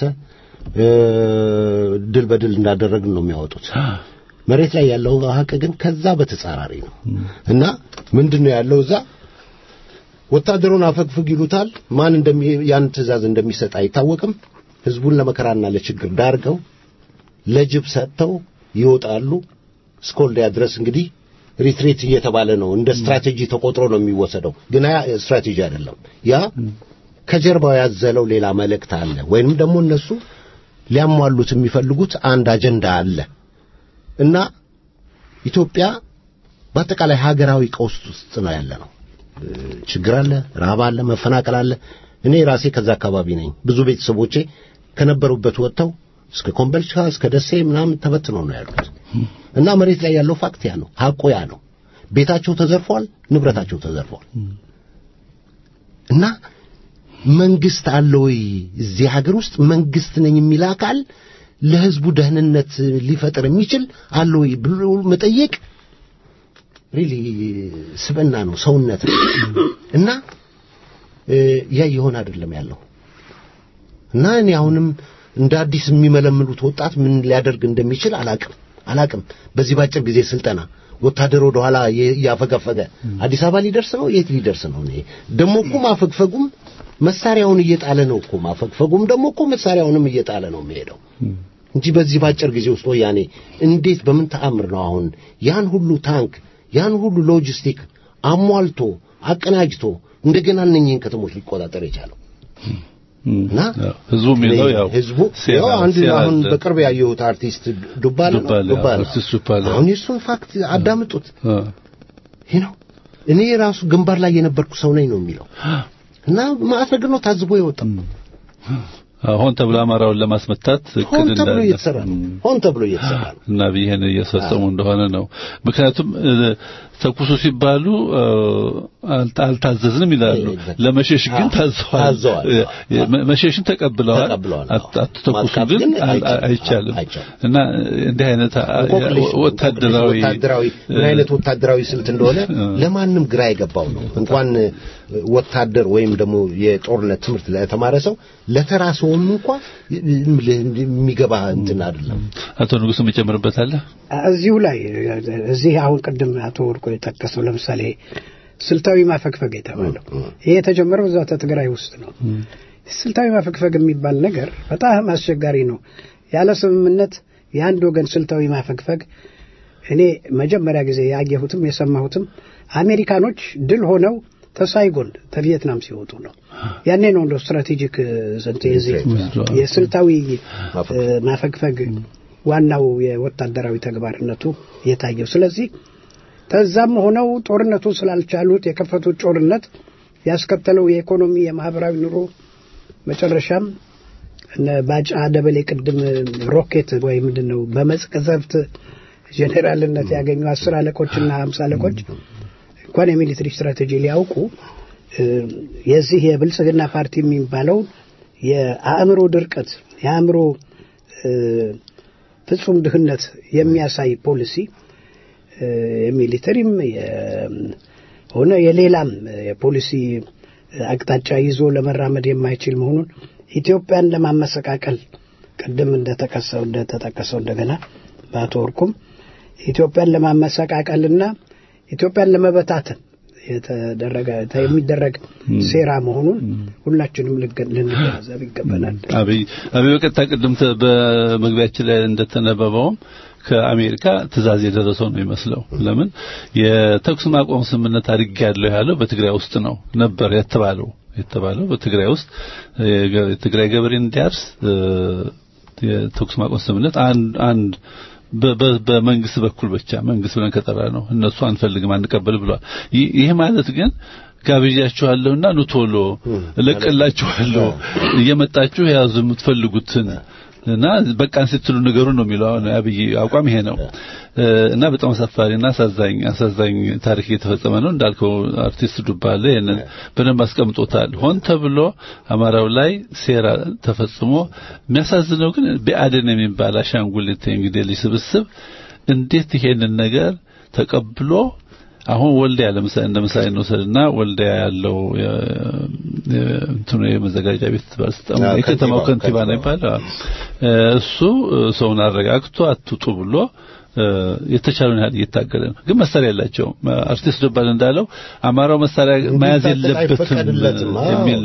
ድል በድል እንዳደረግን ነው የሚያወጡት። መሬት ላይ ያለው ሀቅ ግን ከዛ በተጻራሪ ነው እና ምንድነው ያለው እዛ ወታደሩን አፈግፍግ ይሉታል። ማን እንደሚ ያን ትእዛዝ እንደሚሰጥ አይታወቅም። ህዝቡን ለመከራና ለችግር ዳርገው ለጅብ ሰጥተው ይወጣሉ። እስከ ወልዲያ ድረስ እንግዲህ ሪትሬት እየተባለ ነው። እንደ ስትራቴጂ ተቆጥሮ ነው የሚወሰደው። ግን ያ ስትራቴጂ አይደለም። ያ ከጀርባው ያዘለው ሌላ መልእክት አለ፣ ወይንም ደግሞ እነሱ ሊያሟሉት የሚፈልጉት አንድ አጀንዳ አለ እና ኢትዮጵያ በአጠቃላይ ሀገራዊ ቀውስ ውስጥ ነው ያለ ነው። ችግር አለ፣ ረሃብ አለ፣ መፈናቀል አለ። እኔ ራሴ ከዛ አካባቢ ነኝ። ብዙ ቤተሰቦቼ ከነበሩበት ወጥተው እስከ ኮምቦልቻ እስከ ደሴ ምናምን ተበትነው ነው ያሉት እና መሬት ላይ ያለው ፋክት ያ ነው፣ ሐቁ ያ ነው። ቤታቸው ተዘርፏል፣ ንብረታቸው ተዘርፏል። እና መንግስት አለ ወይ እዚህ ሀገር ውስጥ መንግስት ነኝ የሚል አካል ለህዝቡ ደህንነት ሊፈጥር የሚችል አለ ወይ ብሎ መጠየቅ ሪሊ ስብዕና ነው፣ ሰውነት ነው። እና ያ የሆነ አይደለም ያለው እና እኔ አሁንም እንደ አዲስ የሚመለምሉት ወጣት ምን ሊያደርግ እንደሚችል አላቅም አላቅም። በዚህ ባጭር ጊዜ ስልጠና ወታደር ወደ ኋላ እያፈገፈገ አዲስ አበባ ሊደርስ ነው፣ የት ሊደርስ ነው? እኔ ደግሞ እኮ ማፈግፈጉም መሳሪያውን እየጣለ ነው እኮ ማፈግፈጉም ደግሞ እኮ መሳሪያውንም እየጣለ ነው የሚሄደው እንጂ በዚህ ባጭር ጊዜ ውስጥ ወያኔ እንዴት በምን ተአምር ነው አሁን ያን ሁሉ ታንክ ያን ሁሉ ሎጂስቲክ አሟልቶ አቀናጅቶ እንደገና እነኚህን ከተሞች ሊቆጣጠር የቻለው እና ህዝቡ የሚለው ያው ህዝቡ ያው አንድ አሁን በቅርብ ያየሁት አርቲስት ዱባለ ነው ዱባለ አርቲስት ዱባለ አሁን የሱን ፋክት አዳምጡት ይህ ነው እኔ ራሱ ግንባር ላይ የነበርኩ ሰው ነኝ ነው የሚለው እና ማለት ነገር ነው ታዝቦ የወጣው ሆን ተብሎ አማራውን ለማስመታት ሆን ተብሎ እየተሰራ ነው ሆን ተብሎ እየተሰራ ነው እና ይሄን እየፈጸሙ እንደሆነ ነው ምክንያቱም ተኩሱ ሲባሉ አልታዘዝንም ይላሉ ለመሸሽ ግን ታዘዋል መሸሽን ተቀብለዋል አትተኩሱ ግን አይቻልም እና እንዲህ አይነት ወታደራዊ ወታደራዊ ምን አይነት ወታደራዊ ስልት እንደሆነ ለማንም ግራ የገባው ነው እንኳን ወታደር ወይም ደግሞ የጦርነት ትምህርት ለተማረ ሰው ለተራ ሰውም እንኳ የሚገባ እንትን አይደለም አቶ ንጉስ የምጨምርበታለህ እዚሁ ላይ እዚህ አሁን ቅድም አቶ ወርቆ የጠቀሰው ለምሳሌ ስልታዊ ማፈግፈግ የተባለው ይሄ የተጀመረው እዛ ትግራይ ውስጥ ነው ስልታዊ ማፈግፈግ የሚባል ነገር በጣም አስቸጋሪ ነው ያለ ስምምነት የአንድ ወገን ስልታዊ ማፈግፈግ እኔ መጀመሪያ ጊዜ ያየሁትም የሰማሁትም አሜሪካኖች ድል ሆነው ተሳይጎን ከቪየትናም ሲወጡ ነው ያኔ ነው እንደ ስትራቴጂክ የስልታዊ ማፈግፈግ ዋናው የወታደራዊ ተግባርነቱ የታየው ስለዚህ ከዛም ሆነው ጦርነቱ ስላልቻሉት የከፈቱት ጦርነት ያስከተለው የኢኮኖሚ የማህበራዊ ኑሮ መጨረሻም እነ ባጫ ደበሌ ቅድም ሮኬት ወይ ምንድን ነው በመቅዘፍት ጄኔራልነት ያገኙ አስር አለቆችና ሀምሳ አለቆች እንኳን የሚሊትሪ ስትራቴጂ ሊያውቁ የዚህ የብልጽግና ፓርቲ የሚባለው የአእምሮ ድርቀት የአእምሮ ፍጹም ድህነት የሚያሳይ ፖሊሲ የሚሊተሪም ሆነ የሌላም የፖሊሲ አቅጣጫ ይዞ ለመራመድ የማይችል መሆኑን ኢትዮጵያን ለማመሰቃቀል ቅድም እንደተቀሰው እንደተጠቀሰው እንደገና በአቶ ወርቁም ኢትዮጵያን ለማመሰቃቀልና ኢትዮጵያን ለመበታተን የተደረገ የሚደረግ ሴራ መሆኑን ሁላችንም ልንገነዘብ ይገባናል። አብይ አብይ በቀጥታ ቅድም በመግቢያችን ላይ እንደተነበበውም ከአሜሪካ ትእዛዝ የደረሰው ነው ይመስለው። ለምን የተኩስ ማቆም ስምምነት አድርጌያለሁ ያለው በትግራይ ውስጥ ነው ነበር የተባለው የተባለው በትግራይ ውስጥ የትግራይ ገበሬ እንዲያርስ የተኩስ ማቆም ስምምነት አንድ አንድ በመንግስት በኩል ብቻ መንግስት ብለን ከጠራ ነው እነሱ አንፈልግም አንቀበል ብሏል። ይህ ማለት ግን ጋብዣችኋለሁና ኑ ቶሎ እለቅላችኋለሁ እየመጣችሁ የያዙ የምትፈልጉትን እና በቃን ስትሉ ነገሩ ነው የሚለው አሁን አብይ አቋም ይሄ ነው እና በጣም አሳፋሪና አሳዛኝ አሳዛኝ ታሪክ እየተፈጸመ ነው እንዳልከው አርቲስት ዱባለ ይሄንን በደንብ አስቀምጦታል ሆን ተብሎ አማራው ላይ ሴራ ተፈጽሞ የሚያሳዝነው ግን ቢአደን የሚባል አሻንጉሊት እንግዲህ ልጅ ስብስብ እንዴት ይሄንን ነገር ተቀብሎ አሁን ወልዲያ ለምሳሌ እንደ ምሳሌ እንውሰድና ወልዲያ ያለው እንትኑ የመዘጋጃ ቤት ባለስልጣን የከተማው ከንቲባ ነው ይባላል። እሱ ሰውን አረጋግቶ አትውጡ ብሎ የተቻለውን ያህል እየታገለ ነው። ግን መሳሪያ ያላቸው አርቲስት ደባል እንዳለው አማራው መሳሪያ መያዝ የለበትም የሚል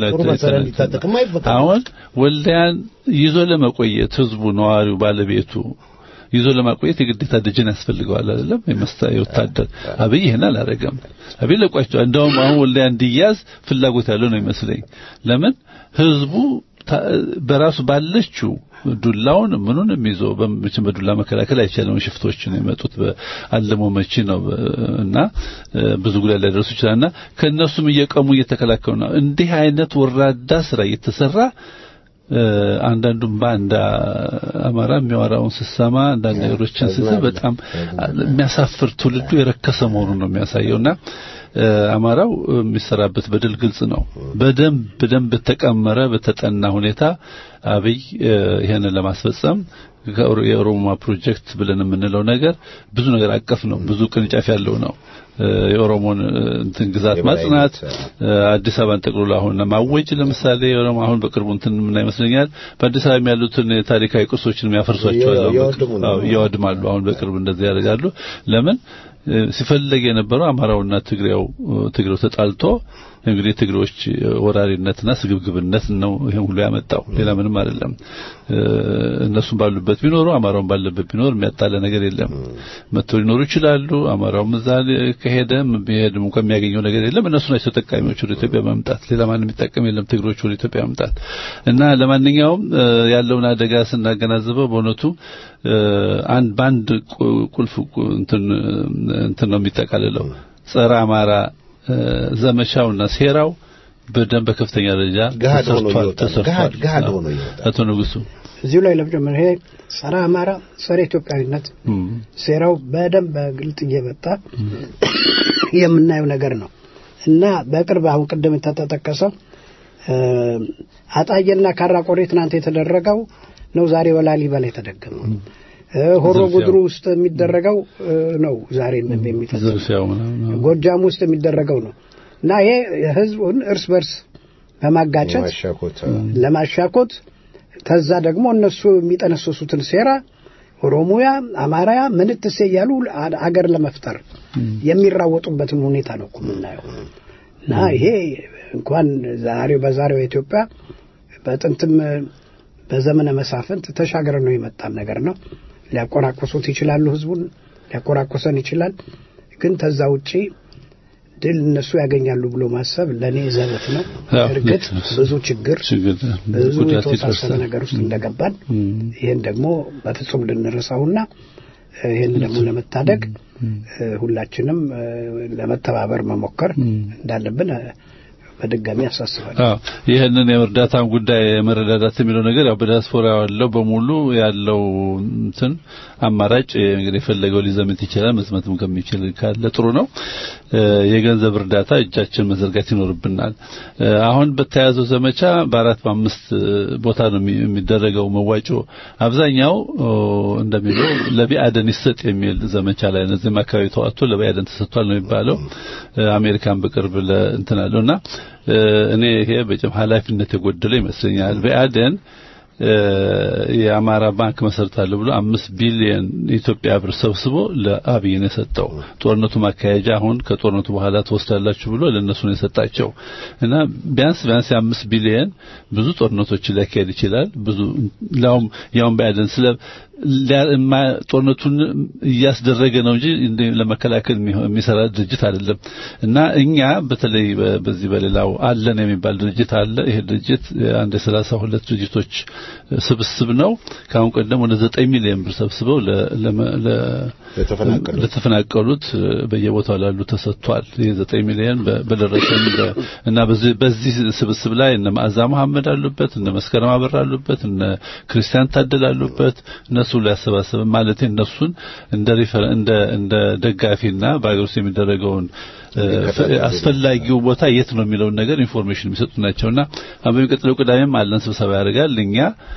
አሁን ወልዲያን ይዞ ለመቆየት ህዝቡ፣ ነዋሪው፣ ባለቤቱ ይዞ ለማቆየት የግዴታ ደጀን ያስፈልገዋል አይደለም? የወታደር አብይ ይሄን አላረገም። አብይ ለቋቸው እንደውም አሁን ወልዲያ እንዲያዝ ፍላጎት ያለው ነው ይመስለኝ። ለምን ህዝቡ በራሱ ባለችው ዱላውን ምኑንም ይዞ በምችን በዱላ መከላከል አይቻልም። ሽፍቶች ነው የመጡት በአለሞ መቺ ነው እና ብዙ ጉዳት ሊያደርሱ ይችላልና ከነሱም እየቀሙ እየተከላከሉ ነው። እንዲህ አይነት ወራዳ ስራ እየተሰራ አንዳንዱም በአንድ አማራ የሚያወራውን ስሰማ አንዳንድ ነገሮችን ስሰማ በጣም የሚያሳፍር ትውልዱ የረከሰ መሆኑን ነው የሚያሳየውና አማራው የሚሰራበት በደል ግልጽ ነው። በደንብ በደንብ በተቀመረ በተጠና ሁኔታ አብይ ይሄንን ለማስፈጸም የኦሮማ ፕሮጀክት ብለን የምንለው ነገር ብዙ ነገር አቀፍ ነው። ብዙ ቅርንጫፍ ያለው ነው። የኦሮሞን እንትን ግዛት ማጽናት፣ አዲስ አበባን ጠቅልሎ አሁን ማወጅ ለምሳሌ ኦሮሞ አሁን በቅርቡ እንትን ምን ይመስለኛል በአዲስ አበባ ያሉትን ታሪካዊ ቅርሶችን ያፈርሷቸዋል፣ ያወድማሉ። አሁን በቅርብ እንደዚህ ያደርጋሉ። ለምን ሲፈለግ የነበረው አማራውና ትግሬው ትግሬው ተጣልቶ እንግዲህ ትግሬዎች ወራሪነትና ስግብግብነት ነው ይሄን ሁሉ ያመጣው። ሌላ ምንም አይደለም። እነሱም ባሉበት ቢኖሩ አማራውን ባለበት ቢኖር የሚያጣለ ነገር የለም። መጥተው ሊኖሩ ይችላሉ። አማራውም እዛ ከሄደ ቢሄድም እንኳን የሚያገኘው ነገር የለም። እነሱ ናቸው ተጠቃሚዎች ወደ ኢትዮጵያ መምጣት። ሌላ ማንም የሚጠቀም የለም። ትግሮች ወደ ኢትዮጵያ መምጣት እና ለማንኛውም ያለውን አደጋ ስናገናዝበው በእውነቱ አንድ በአንድ ቁልፍ እንትን እንትን ነው የሚጠቃልለው ጸረ አማራ ዘመቻውና ሴራው በደንብ በከፍተኛ ደረጃ ተሰርቷል ተሰርቷል። ገሃድ ሆኖ አቶ ንጉሱ እዚሁ ላይ ለመጀመር ይሄ ጸረ አማራ ጸረ ኢትዮጵያዊነት ሴራው በደንብ በግልጥ እየመጣ የምናየው ነገር ነው እና በቅርብ አሁን ቅድም የተጠቀሰው አጣየና ካራ ቆሬ ትናንት የተደረገው ነው ዛሬ በላሊበላ የተደገመው። ሆሮ ጉድሩ ውስጥ የሚደረገው ነው ዛሬ የሚፈጸመው። ጎጃም ውስጥ የሚደረገው ነው እና ይሄ ህዝቡን እርስ በርስ በማጋጨት ለማሻኮት ከዛ ደግሞ እነሱ የሚጠነሰሱትን ሴራ ኦሮሞያ፣ አማራያ ምንትሴ እያሉ አገር ለመፍጠር የሚራወጡበትን ሁኔታ ነው እኮ የምናየው እና ይሄ እንኳን ዛሬው በዛሬው ኢትዮጵያ በጥንትም በዘመነ መሳፍንት ተሻገረ ነው የመጣን ነገር ነው። ሊያቆራቆሱት ይችላሉ፣ ህዝቡን ሊያቆራቆሰን ይችላል። ግን ተዛ ውጪ ድል እነሱ ያገኛሉ ብሎ ማሰብ ለእኔ ዘበት ነው። እርግጥ ብዙ ችግር ብዙ የተወሳሰበ ነገር ውስጥ እንደገባን ይህን ደግሞ በፍጹም ልንረሳውና ይህን ደግሞ ለመታደግ ሁላችንም ለመተባበር መሞከር እንዳለብን በድጋሚ ያሳስባል። አዎ ይህንን የእርዳታን ጉዳይ የመረዳዳት የሚለው ነገር ያው በዲያስፖራ ያለው በሙሉ ያለው እንትን አማራጭ እንግዲህ የፈለገው ሊዘምት ይችላል። መዝመትም ከሚችል ካለ ጥሩ ነው። የገንዘብ እርዳታ እጃችን መዘርጋት ይኖርብናል። አሁን በተያዘው ዘመቻ በአራት በአምስት ቦታ ነው የሚደረገው መዋጮ። አብዛኛው እንደሚለው ለቢአደን ይሰጥ የሚል ዘመቻ ላይ ነው። እዚህም አካባቢ ተዋጥቶ ለቢአደን ተሰጥቷል ነው የሚባለው። አሜሪካን በቅርብ ለእንትን አለውና እኔ ይሄ በጭም ኃላፊነት የጎደለው ይመስለኛል። ቢአደን የአማራ ባንክ መሰርታለሁ ብሎ አምስት ቢሊየን የኢትዮጵያ ብር ሰብስቦ ለአብይ ነው የሰጠው። ጦርነቱ ማካሄጃ አሁን ከጦርነቱ በኋላ ትወስዳላችሁ ብሎ ለእነሱ ነው የሰጣቸው እና ቢያንስ ቢያንስ የአምስት ቢሊየን ብዙ ጦርነቶችን ሊያካሄድ ይችላል። ብዙ ያውም ያውም ባይደን ስለ ጦርነቱን እያስደረገ ነው እንጂ ለመከላከል የሚሰራ ድርጅት አይደለም እና እኛ በተለይ በዚህ በሌላው አለን የሚባል ድርጅት አለ። ይሄ ድርጅት አንድ የሰላሳ ሁለት ድርጅቶች ስብስብ ነው። ከአሁን ቀደም ወደ ዘጠኝ ሚሊዮን ብር ሰብስበው ለተፈናቀሉት በየቦታው ላሉ ተሰጥቷል። ይህ ዘጠኝ ሚሊዮን በደረሰን እና በዚህ ስብስብ ላይ እነ መዓዛ መሐመድ አሉበት፣ እነ መስከረም አበራ አሉበት፣ እነ ክርስቲያን ታደል አሉበት እነሱ ሊያሰባስብ ማለት እነሱን እንደ እንደ እንደ ደጋፊና በአገር ውስጥ የሚደረገውን አስፈላጊው ቦታ የት ነው የሚለውን ነገር ኢንፎርሜሽን የሚሰጡ ናቸውና አሁን በሚቀጥለው ቅዳሜም አለን ስብሰባ ያደርጋል እኛ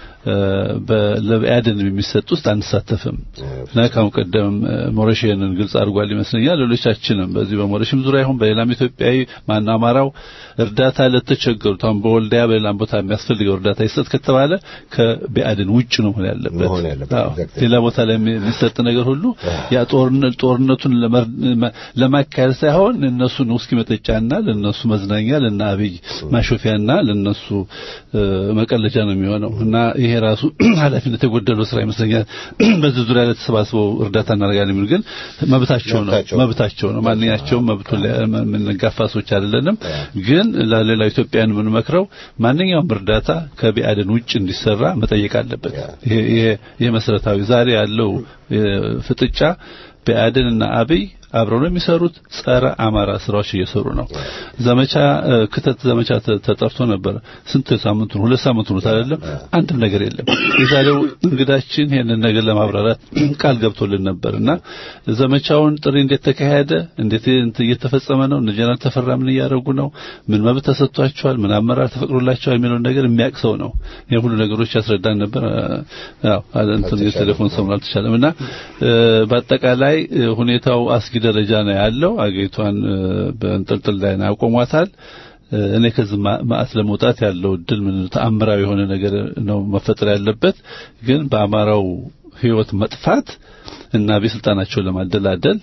ለብአድን የሚሰጥ ውስጥ አንሳተፍም እና ካሁን ቀደም ሞሬሽንን ግልጽ አድርጓል ይመስለኛል። ሌሎቻችንም በዚህ በሞሬሽም ዙሪያ ይሁን በሌላም ኢትዮጵያዊ ማን አማራው እርዳታ ለተቸገሩት አሁን በወልዳያ በሌላም ቦታ የሚያስፈልገው እርዳታ ይሰጥ ከተባለ ከብአድን ውጭ ነው መሆን ያለበት። ሌላ ቦታ ላይ የሚሰጥ ነገር ሁሉ ያ ጦርነቱን ለማካሄድ ሳይሆን እነሱን ውስኪ መጠጫና ለነሱ መዝናኛ ለና አብይ ማሾፊያና ለነሱ መቀለጃ ነው የሚሆነው እና ይሄ ራሱ ኃላፊነት የጎደለው ስራ ይመስለኛል። በዚህ ዙሪያ ላይ ተሰባስበው እርዳታ እናደርጋለን የሚሉ ግን መብታቸው ነው መብታቸው ነው። ማንኛቸውም መብቱን የምንጋፋ ሰዎች አይደለንም። ግን ለሌላው ኢትዮጵያን የምንመክረው ማንኛውም እርዳታ ከቢአድን ውጭ እንዲሰራ መጠየቅ አለበት። ይሄ ይሄ መሰረታዊ ዛሬ ያለው ፍጥጫ ቢአድን እና አብይ አብረው ነው የሚሰሩት። ጸረ አማራ ስራዎች እየሰሩ ነው። ዘመቻ ክተት ዘመቻ ተጠርቶ ነበር። ስንት ሳምንቱ ነው? ሁለት ሳምንቱ ነው አይደለም? አንድም ነገር የለም። የዛሬው እንግዳችን ይሄንን ነገር ለማብራራት ቃል ገብቶልን ነበርና ዘመቻውን ጥሪ እንዴት ተካሄደ፣ እንዴት እየተፈጸመ ነው፣ እነ ጀነራል ተፈራ ምን እያደረጉ ነው፣ ምን መብት ተሰጥቷቸዋል፣ ምን አመራር ተፈቅዶላቸዋል የሚለውን ነገር የሚያውቅ ሰው ነው። ይሄ ሁሉ ነገሮች ያስረዳን ነበር። ያው እንትን የቴሌፎን ሰሙን አልተቻለምና በአጠቃላይ ሁኔታው አስጊ ደረጃ ነው ያለው። አገሪቷን በእንጥልጥል ላይ ነው ያቆሟታል። እኔ ከዚህ ማዕት ለመውጣት ያለው እድል ምን ተአምራዊ የሆነ ነገር ነው መፈጠር ያለበት። ግን በአማራው ህይወት መጥፋት እና በስልጣናቸውን ለማደላደል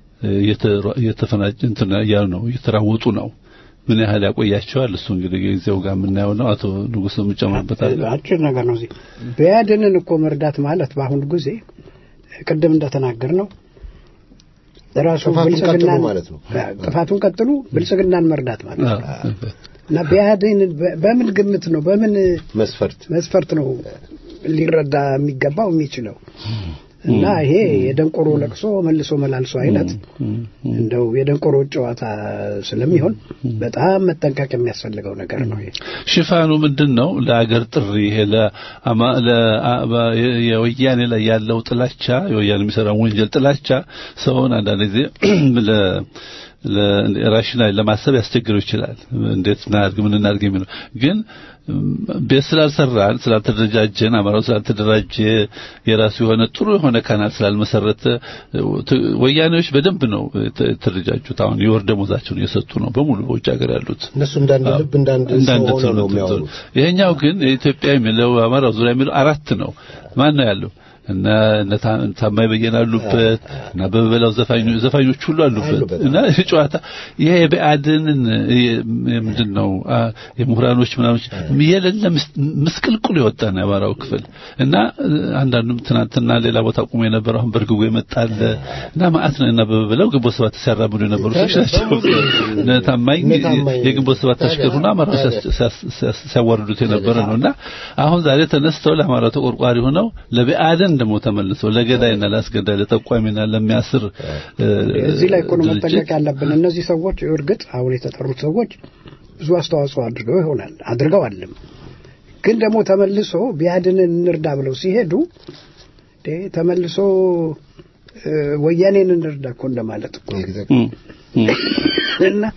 እየተፈናጭ እንትን ያሉ ነው እየተራወጡ ነው። ምን ያህል ያቆያቸዋል? እሱ እንግዲህ ጊዜው ጋር የምናየው ነው። አቶ ንጉስ የምጨምርበታል። አጭር ነገር ነው። እዚህ ቢያድንን እኮ መርዳት ማለት በአሁኑ ጊዜ ቅድም እንደተናገር ነው ራሱ ብልጽግናን ጥፋቱን ቀጥሉ ብልጽግናን መርዳት ማለት ነው እና ቢያድን በምን ግምት ነው በምን መስፈርት መስፈርት ነው ሊረዳ የሚገባው የሚችለው እና ይሄ የደንቆሮ ለቅሶ መልሶ መላልሶ አይነት እንደው የደንቆሮ ጨዋታ ስለሚሆን በጣም መጠንቀቅ የሚያስፈልገው ነገር ነው። ይሄ ሽፋኑ ምንድን ነው? ለአገር ጥሪ ይሄ የወያኔ ላይ ያለው ጥላቻ የወያኔ የሚሰራውን ወንጀል ጥላቻ ሰውን አንዳንድ ጊዜ ራሽናል ለማሰብ ያስቸግረው ይችላል። እንዴት እናድርግ ምን እናድርግ የሚለው ግን ቤት ስላልሰራን ስላልተደራጀን አማራው ስላልተደራጀ የራሱ የሆነ ጥሩ የሆነ ካናል ስላልመሰረተ ወያኔዎች በደንብ ነው የተደራጁት። አሁን የወር ደመወዛቸውን እየሰጡ ነው በሙሉ በውጭ ሀገር ያሉት እነሱ እንዳንድ ልብ እንዳንድ ሰው ነው የሚያወሩት። ይሄኛው ግን የኢትዮጵያ የሚለው አማራው ዙሪያ የሚለው አራት ነው። ማን ነው ያለው? እና ታማኝ በየነ አሉበት እና በበላው ዘፋኞች ዘፋኞች ሁሉ አሉበት እና ጨዋታ ይሄ የብአዴንን ምንድን ነው የምሁራኖች ምናምን የሌለ ምስቅልቅሉ የወጣ ነው የአማራው ክፍል እና አንዳንዱም ትናንትና ሌላ ቦታ ቁሞ የነበረው አሁን በርግጎ ይመጣል እና ማአት ነው እና በበላው ግንቦት ሰባት ሲያራምዱ የነበሩ ሰዎች ናቸው። ታማኝ የግንቦት ሰባት ተሽከር ሆኖ አማራው ሲያዋርዱት የነበረ ነው እና አሁን ዛሬ ተነስተው ለአማራው ተቆርቋሪ ሆነው ለብአዴን ደግሞ ተመልሰው ለገዳይና ለአስገዳይ ለጠቋሚና ለሚያስር እዚህ ላይ እኮ ነው መጠንቀቅ ያለብን። እነዚህ ሰዎች እርግጥ አሁን የተጠሩት ሰዎች ብዙ አስተዋጽኦ አድርገው ይሆናል አድርገዋልም። ግን ደግሞ ተመልሶ ቢያድንን እንርዳ ብለው ሲሄዱ ተመልሶ ወያኔን እንርዳ እኮ እንደማለት እኮ እና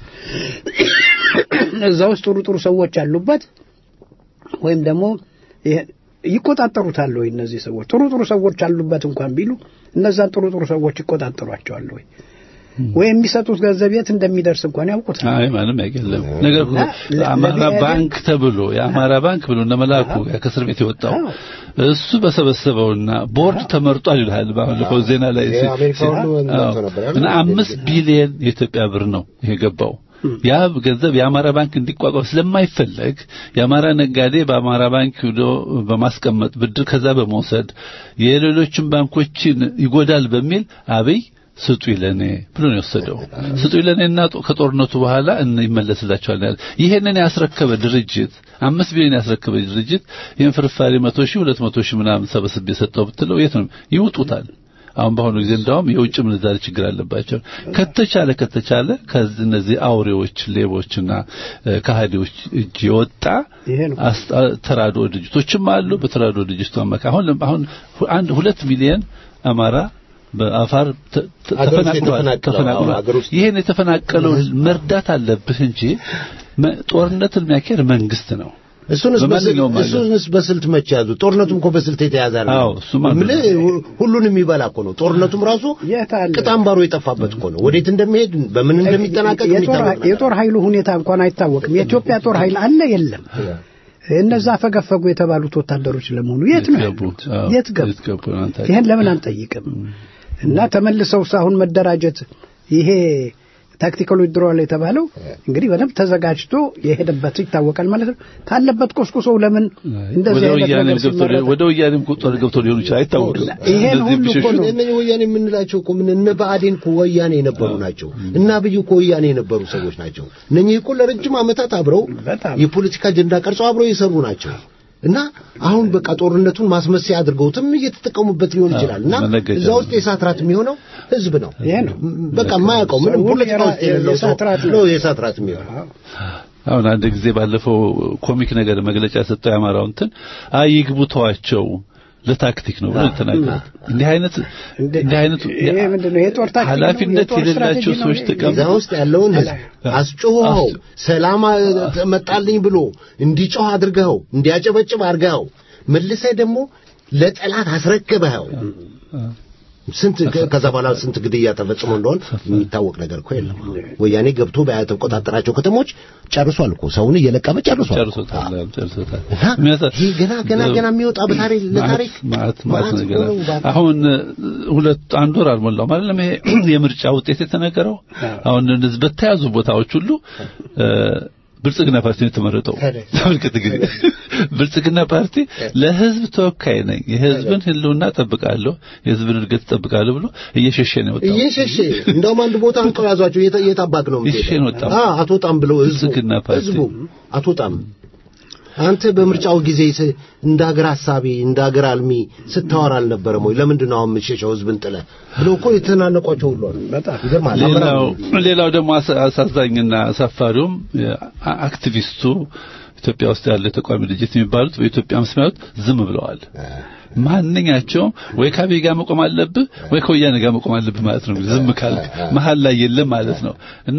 እዛ ውስጥ ጥሩ ጥሩ ሰዎች ያሉበት ወይም ደግሞ ይቆጣጠሩታል ወይ? እነዚህ ሰዎች ጥሩ ጥሩ ሰዎች አሉበት እንኳን ቢሉ እነዛን ጥሩ ጥሩ ሰዎች ይቆጣጠሯቸዋል ወይ? ወይ የሚሰጡት ገንዘብ የት እንደሚደርስ እንኳን ያውቁታል? አይ ማንም አይገለም። ነገር አማራ ባንክ ተብሎ የአማራ ባንክ ብሎ እነ መላኩ ከእስር ቤት የወጣው እሱ በሰበሰበውና ቦርድ ተመርጧል ይልሃል። ባለፈው ዜና ላይ እና አምስት ቢሊየን የኢትዮጵያ ብር ነው ይሄ ገባው። ያ ገንዘብ የአማራ ባንክ እንዲቋቋም ስለማይፈለግ የአማራ ነጋዴ በአማራ ባንክ ሄዶ በማስቀመጥ ብድር ከዛ በመውሰድ የሌሎችን ባንኮችን ይጎዳል በሚል አብይ ስጡ ይለኔ ብሎ ነው የወሰደው። ስጡ ይለኔና ከጦርነቱ በኋላ ይመለስላቸዋል። ይሄንን ያስረከበ ድርጅት አምስት ቢሊዮን ያስረከበ ድርጅት ይህን ፍርፋሪ መቶ ሺህ ሁለት መቶ ሺህ ምናምን ሰበስቤ የሰጠው ብትለው የት ነው ይውጡታል። አሁን በአሁኑ ጊዜ እንዳውም የውጭ ምንዛሪ ችግር አለባቸው። ከተቻለ ከተቻለ ከዚህ እነዚህ አውሬዎች ሌቦችና ከሃዲዎች እጅ የወጣ ተራድኦ ድርጅቶችም አሉ። በተራድኦ ድርጅቱ አማካይ አሁን አሁን አንድ ሁለት ሚሊዮን አማራ በአፋር ተ- ተ- አገር ውስጥ ተፈናቅሏል የተፈናቀለው፣ ተፈናቅሏል። አዎ፣ አገር ውስጥ ይሄን የተፈናቀለውን መርዳት አለብህ እንጂ መ- ጦርነትን የሚያካሄድ መንግስት ነው። እሱንስ በስልት በማንኛውም ሀገር። እሱንስ በስልት መቼ ያዙ? ጦርነቱም እኮ በስልት የተያዘ ነው። አዎ፣ እሱማ የምልህ ሁሉን የሚበላ እኮ ነው። ጦርነቱም ራሱ የት አለ? ቅጥ አምባሩ የጠፋበት እኮ ነው። ወዴት እንደሚሄድ በምን እንደሚጠናቀቅ የጦር የሚታወቅ ነገር የጦር ኃይሉ ሁኔታ እንኳን አይታወቅም። የኢትዮጵያ ጦር ኃይል አለ የለም። እነዛ ፈገፈጉ የተባሉት ወታደሮች ለመሆኑ የት ነው ገቡ? ያሉት? አዎ፣ የት ገቡ? የት ገቡ? አንተ ይሄን ለምን አንጠይቅም? እና ተመልሰው አሁን መደራጀት ይሄ ታክቲካል ዊድሮዋል የተባለው እንግዲህ በደንብ ተዘጋጅቶ የሄደበት ይታወቃል ማለት ነው። ካለበት ቆስቁሰው ለምን እንደዚህ ወደ አይነት ወያኔም ነገር ገብቶ ሲመረጥ ወደ ወያኔም ጦር ገብቶ ሊሆን ይችላል፣ አይታወቅም። ይሄን እነዚህ ሁሉ እኮ ቢሸሹ ነው እነኚህ ወያኔ የምንላቸው እኮ ምን እነ ብአዴን እኮ ወያኔ የነበሩ ናቸው። እና አብይ እኮ ወያኔ የነበሩ ሰዎች ናቸው። እነኚህ እኮ ለረጅም ዓመታት አብረው በጣም የፖለቲካ አጀንዳ ቀርጸው አብረው የሰሩ ናቸው። እና አሁን በቃ ጦርነቱን ማስመሰያ አድርገውትም እየተጠቀሙበት ሊሆን ይችላል። እና መነገጃ እዛ ውስጥ የእሳት ራት የሚሆነው ህዝብ ነው። ይሄ ነው። በቃ የማያውቀው ምንም ሰው ፖለቲካ ውስጥ የራ- የሌለው ሰው የእሳት ራት ነው። ነው የእሳት ራት የሚሆነው። አሁን አንድ ጊዜ ባለፈው ኮሚክ ነገር መግለጫ ሰጠው ያማራው እንትን አይ ይግቡ ተዋቸው ለታክቲክ ነው ብሎ ተናገሩት። እንዲህ አይነት እንዲህ አይነት ይሄ ምንድን ነው? የጦር ታክቲክ ነው? ኃላፊነት የጦር ስትራቴጂ የሌላቸው ነው? ሰዎች ይሄ? ተቀም እዛ ውስጥ ያለውን ህዝብ አስጮኸው ሰላም አ- መጣልኝ ብሎ እንዲጮህ አድርገኸው እንዲያጨበጭብ አድርገኸው መልሰህ ደግሞ ለጠላት አስረክበኸው ስንት ከዛ በኋላ ስንት ግድያ ተፈጽሞ እንደሆን የሚታወቅ ነገር እኮ የለም። ወያኔ ገብቶ በተቆጣጠራቸው ከተሞች ጨርሷል እኮ ሰውን እየለቀመ ጨርሷል። ጨርሶታል ጨርሶታል። እና ይህ ገና ገና ገና የሚወጣ በታሪክ ለታሪክ ማለት ማለት መዓት ነገር እኮ ነው። እባክህ። አሁን ሁለት አንድ ወር አልሞላው ማለት ነው። ይሄ የምርጫ ውጤት የተነገረው አሁን እንደዚህ በተያዙ ቦታዎች ሁሉ እ፣ ብልጽግና ፓርቲ ነው የተመረጠው። ተመልከት እንግዲህ ብልጽግና ፓርቲ ለህዝብ ተወካይ ነኝ፣ የህዝብን ህልውና ጠብቃለሁ፣ የህዝብን እድገት ጠብቃለሁ ብሎ እየሸሸ ነው የወጣው። እየሸሸ እንደውም አንድ ቦታ አንቀው ያዟቸው የት- የታባክ ነው እየሸሸ ነው የወጣው። አ አትወጣም ብለው ህዝቡ ብልጽግና ፓርቲ ህዝቡ አትወጣም አንተ በምርጫው ጊዜ ስ- እንደ ሀገር ሀሳቢ እንደ ሀገር አልሚ ስታወራ አልነበረም ወይ? ለምንድን ነው አሁን የምትሸሸው ህዝብን ጥለህ ብለው እኮ የተናነቋቸው ሁሉ አሉ። በጣም ይገርማል። ሌላው ሌላው ደግሞ አሳ- አሳዛኝና አሳፋሪውም አ- አክቲቪስቱ ኢትዮጵያ ውስጥ ያለ ተቃዋሚ ድርጅት የሚባሉት በኢትዮጵያ መስሚያት ዝም ብለዋል። ማንኛቸውም ወይ ከአብይ ጋር መቆም አለብህ ወይ ከወያኔ ጋር መቆም አለብህ ማለት ነው። ዝም ካልክ መሀል ላይ የለም ማለት ነው እና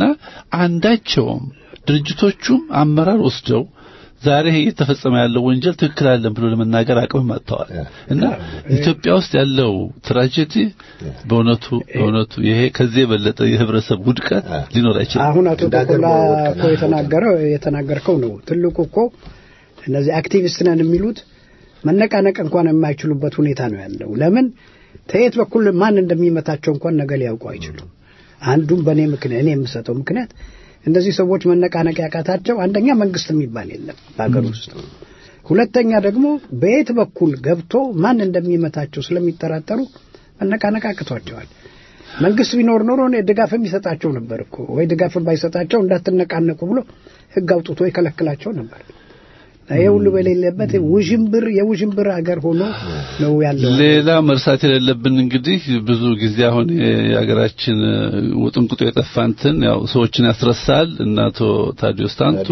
አንዳቸውም ድርጅቶቹም አመራር ወስደው ዛሬ ይሄ እየተፈጸመ ያለው ወንጀል ትክክል አለን ብሎ ለመናገር አቅምም አጥተዋል እና ኢትዮጵያ ውስጥ ያለው ትራጀዲ በእውነቱ በእውነቱ ይሄ ከዚህ የበለጠ የህብረተሰብ ውድቀት ሊኖር አይችልም። አሁን አቶ እንደ ሀገር ተኮላ መወቀን እኮ የተናገረው የተናገርከው ነው ትልቁ እኮ እነዚህ አክቲቪስት ነን የሚሉት መነቃነቅ እንኳን የማይችሉበት ሁኔታ ነው ያለው። ለምን ከየት በኩል ማን እንደሚመታቸው እንኳን ነገ ሊያውቁ አይችሉም። አንዱም በእኔ ምክንያት እኔ የምሰጠው ምክንያት እንደዚህ ሰዎች መነቃነቅ ያቃታቸው አንደኛ መንግስት የሚባል የለም በሀገር ውስጥ፣ ሁለተኛ ደግሞ በየት በኩል ገብቶ ማን እንደሚመታቸው ስለሚጠራጠሩ መነቃነቅ አቅቷቸዋል። መንግስት ቢኖር ኖሮ እኔ ድጋፍ የሚሰጣቸው ነበር እኮ ወይ ድጋፍ ባይሰጣቸው እንዳትነቃነቁ ብሎ ህግ አውጥቶ ይከለክላቸው ነበር። ይሄ ሁሉ በሌለበት ውዥንብር የውዥንብር ሀገር ሆኖ ነው ያለው። ሌላ መርሳት የሌለብን እንግዲህ ብዙ ጊዜ አሁን የሀገራችን ውጥንቅጡ የጠፋ እንትን ያው ሰዎችን ያስረሳል እና አቶ ታዲዮስ ታንቱ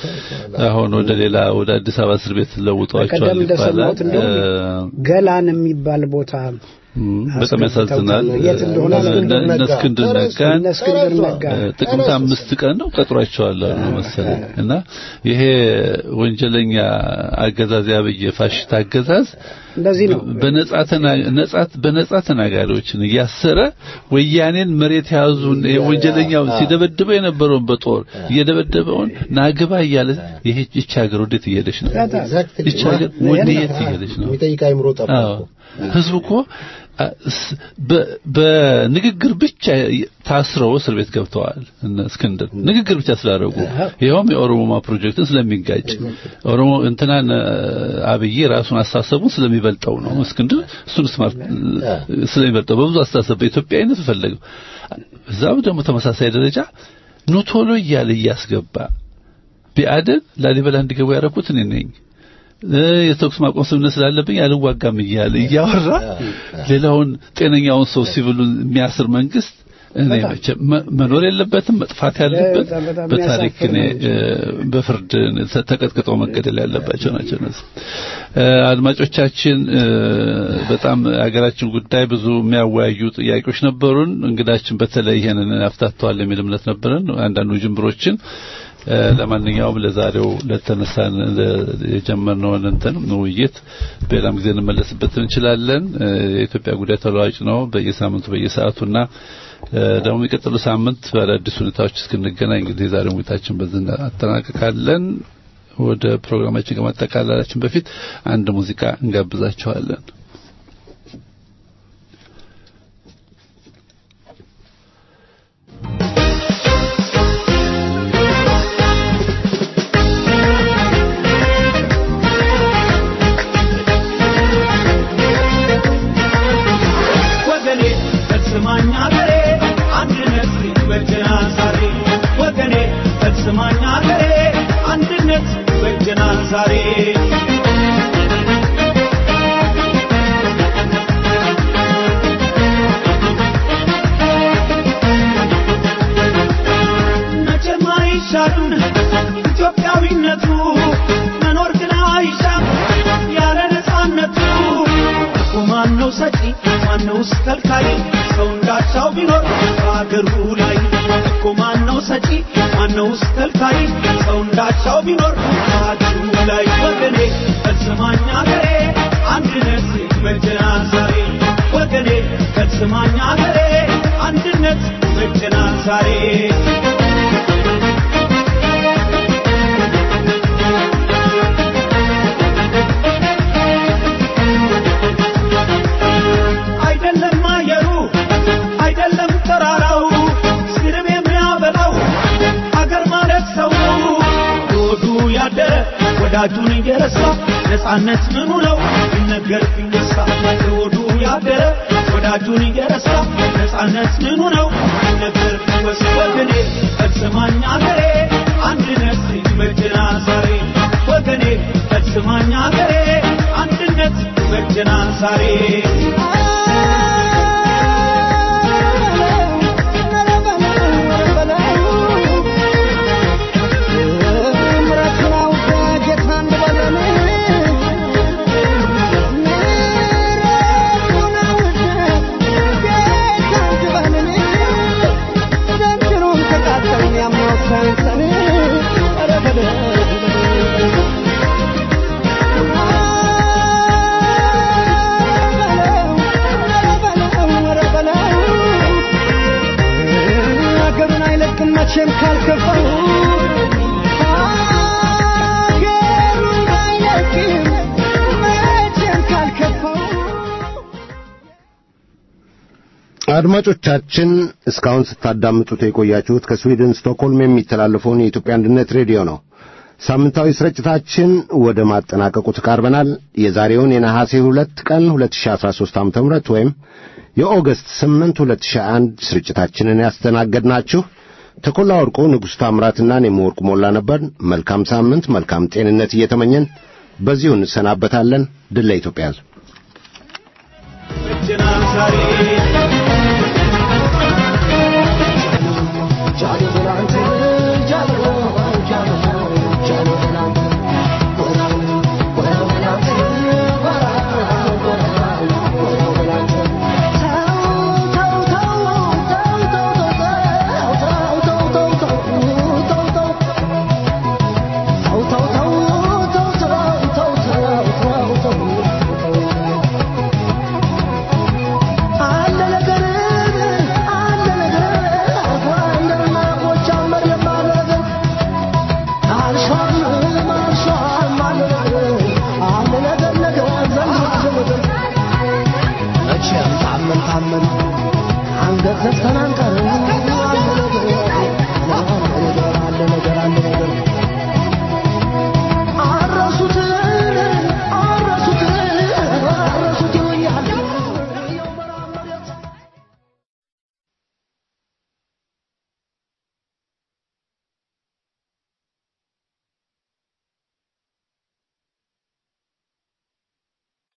አሁን ወደ ሌላ ወደ አዲስ አበባ እስር ቤት ለውጧቸዋል ቀደም ይባላል። እንደሰማሁት እንደውም ገላን የሚባል ቦታ እም፣ በጣም ያሳዝናል። የት እንደሆነ እነ- እነ ነጋ። እስክንድር ነጋን እነ እስክንድር ነጋ እ፣ ጥቅምት አምስት ቀን ነው ቀጥሯቸዋል አሉ መሰለኝ እና ይሄ ወንጀለኛ አገዛዝ ያብይ ፋሽስት አገዛዝ እንደዚህ ነው። በነጻ ተና- ነጻት በነጻ ተናጋሪዎችን እያሰረ ወያኔን መሬት የያዙን ወንጀለኛው ሲደበድበው የነበረውን በጦር እየደበደበውን ናግባ እያለ ይሄ ይህች ሀገር ወዴት እየሄደች ነው? Exactly. ይህች ሀገር ወዴት እየሄደች ነው? የሚጠይቅ አይምሮ ጠፋ አዎ እኮ። ህዝቡ እኮ አ፣ ስ- በ- በንግግር ብቻ ታስረው እስር ቤት ገብተዋል። እነ እስክንድር ንግግር ብቻ ስላደረጉ ይኸውም የኦሮሞማ ፕሮጀክትን ስለሚጋጭ ኦሮሞ እንትናን አብይ ራሱን አስተሳሰቡን ስለሚበልጠው ነው። እስክንድር እሱን ስማርት ስለሚበልጠው በብዙ አስተሳሰብ በኢትዮጵያዊነት ፈለገው። እዛው ደግሞ ተመሳሳይ ደረጃ ኑቶሎ እያለ እያስገባ ቢአደን ላሊበላ እንዲገቡ ያደረኩት እኔ ነኝ እ፣ የተኩስ ማቆም ስምምነት ስላለብኝ አልዋጋም እያለ እያወራ ሌላውን ጤነኛውን ሰው ሲቪሉን የሚያስር መንግስት እኔ በጣም። መቼም መ- መኖር የለበትም መጥፋት ያለበት በጣም በጣም በታሪክ የሚያሳፍር እኔ ነው። እ፣ በፍርድ ተ- ተቀጥቅጠው መገደል ያለባቸው ናቸው እነዚህ። እ፣ አድማጮቻችን እ፣ በጣም ሀገራችን ጉዳይ ብዙ የሚያወያዩ ጥያቄዎች ነበሩን። እንግዳችን በተለይ ይሄንን ያፍታተዋል የሚል እምነት ነበረን። አንዳንዱ ጅምብሮችን እ፣ ለማንኛውም ለዛሬው ለተነሳን ለ- የጀመርነውን እንትን ውይይት በሌላም ጊዜ እንመለስበት እንችላለን። እ፣ የኢትዮጵያ ጉዳይ ተለዋጭ ነው በየሳምንቱ በየሰዓቱና እ፣ ደግሞ የሚቀጥሉ ሳምንት በአዳዲስ ሁኔታዎች እስክንገናኝ እንግዲህ የዛሬውን ውይይታችን በዚህ እናጠናቅቃለን። ወደ ፕሮግራማችን ከማጠቃለላችን በፊት አንድ ሙዚቃ እንጋብዛችኋለን። ወገኔ ፈጽማኝ አገሬ አንድነት ይበጀናል ዛሬ ወገኔ ፈጽማኝ አገሬ አንድነት ይበጀናል ዛሬ መቼም አይሻርም ኢትዮጵያዊነቱ መኖር ግን አይሻም ያለ ነፃነቱ እኮ ማነው ሰጪ ማነውስ ከልካይ ሰው እንዳሻው ቢኖር በአገሩ ላይ እኮ ማነው ሰጪ ማነውስ ከልካይ ሰው እንዳሻው ቢኖር በአገሩ ላይ ወገኔ ፈጽማኝ አገሬ አንድነት ይበጀናል ዛሬ ወገኔ ፈጽማኝ አገሬ አንድነት ይበጀናል ዛሬ አይደለም አየሩ አይደለም ተራራው ስርብ የሚያበላው አገር ማለት ሰው ሆዱ ያደረ ወዳጁን እየረሳ ነፃነት ምኑ ነው ይነገር ቢነሳ ሆዱ ያደረ ወዳጁን እየረሳ ነፃነት ምኑ ነው ይነገር ቢወስ ወገኔ ፈጽማኝ አገሬ አንድነት ይበጀናል ዛሬ ወገኔ ፈጽማኝ አገሬ አንድነት ይበጀናል ዛሬ ሀገሩን አይለቅም መቼም ካልከፋው ሀገሩን አይለቅም መቼም ካልከፋው አድማጮቻችን እስካሁን ስታዳምጡት የቆያችሁት ከስዊድን ስቶክሆልም የሚተላለፈውን የኢትዮጵያ አንድነት ሬዲዮ ነው። ሳምንታዊ ስርጭታችን ወደ ማጠናቀቁ ተቃርበናል። የዛሬውን የነሐሴ ሁለት ቀን 2013 ዓ.ም ወይም የኦገስት 8 2001 ስርጭታችንን ያስተናገድናችሁ ተኮላ ወርቁ፣ ንጉሥ ታምራትና እኔም ወርቁ ሞላ ነበር። መልካም ሳምንት፣ መልካም ጤንነት እየተመኘን በዚሁ እንሰናበታለን። ድል ለኢትዮጵያ ሕዝብ። ይበጀናል ዛሬ አለ ነገር አለ ነገር አንደና ጎጃመር የማለ ነገር አልሿም አልሿም አለ ነገር አለ ነገር ነገር ዘንድ ነገር መቼም ታመን ታመን አንገት ዘግተን አንቀርም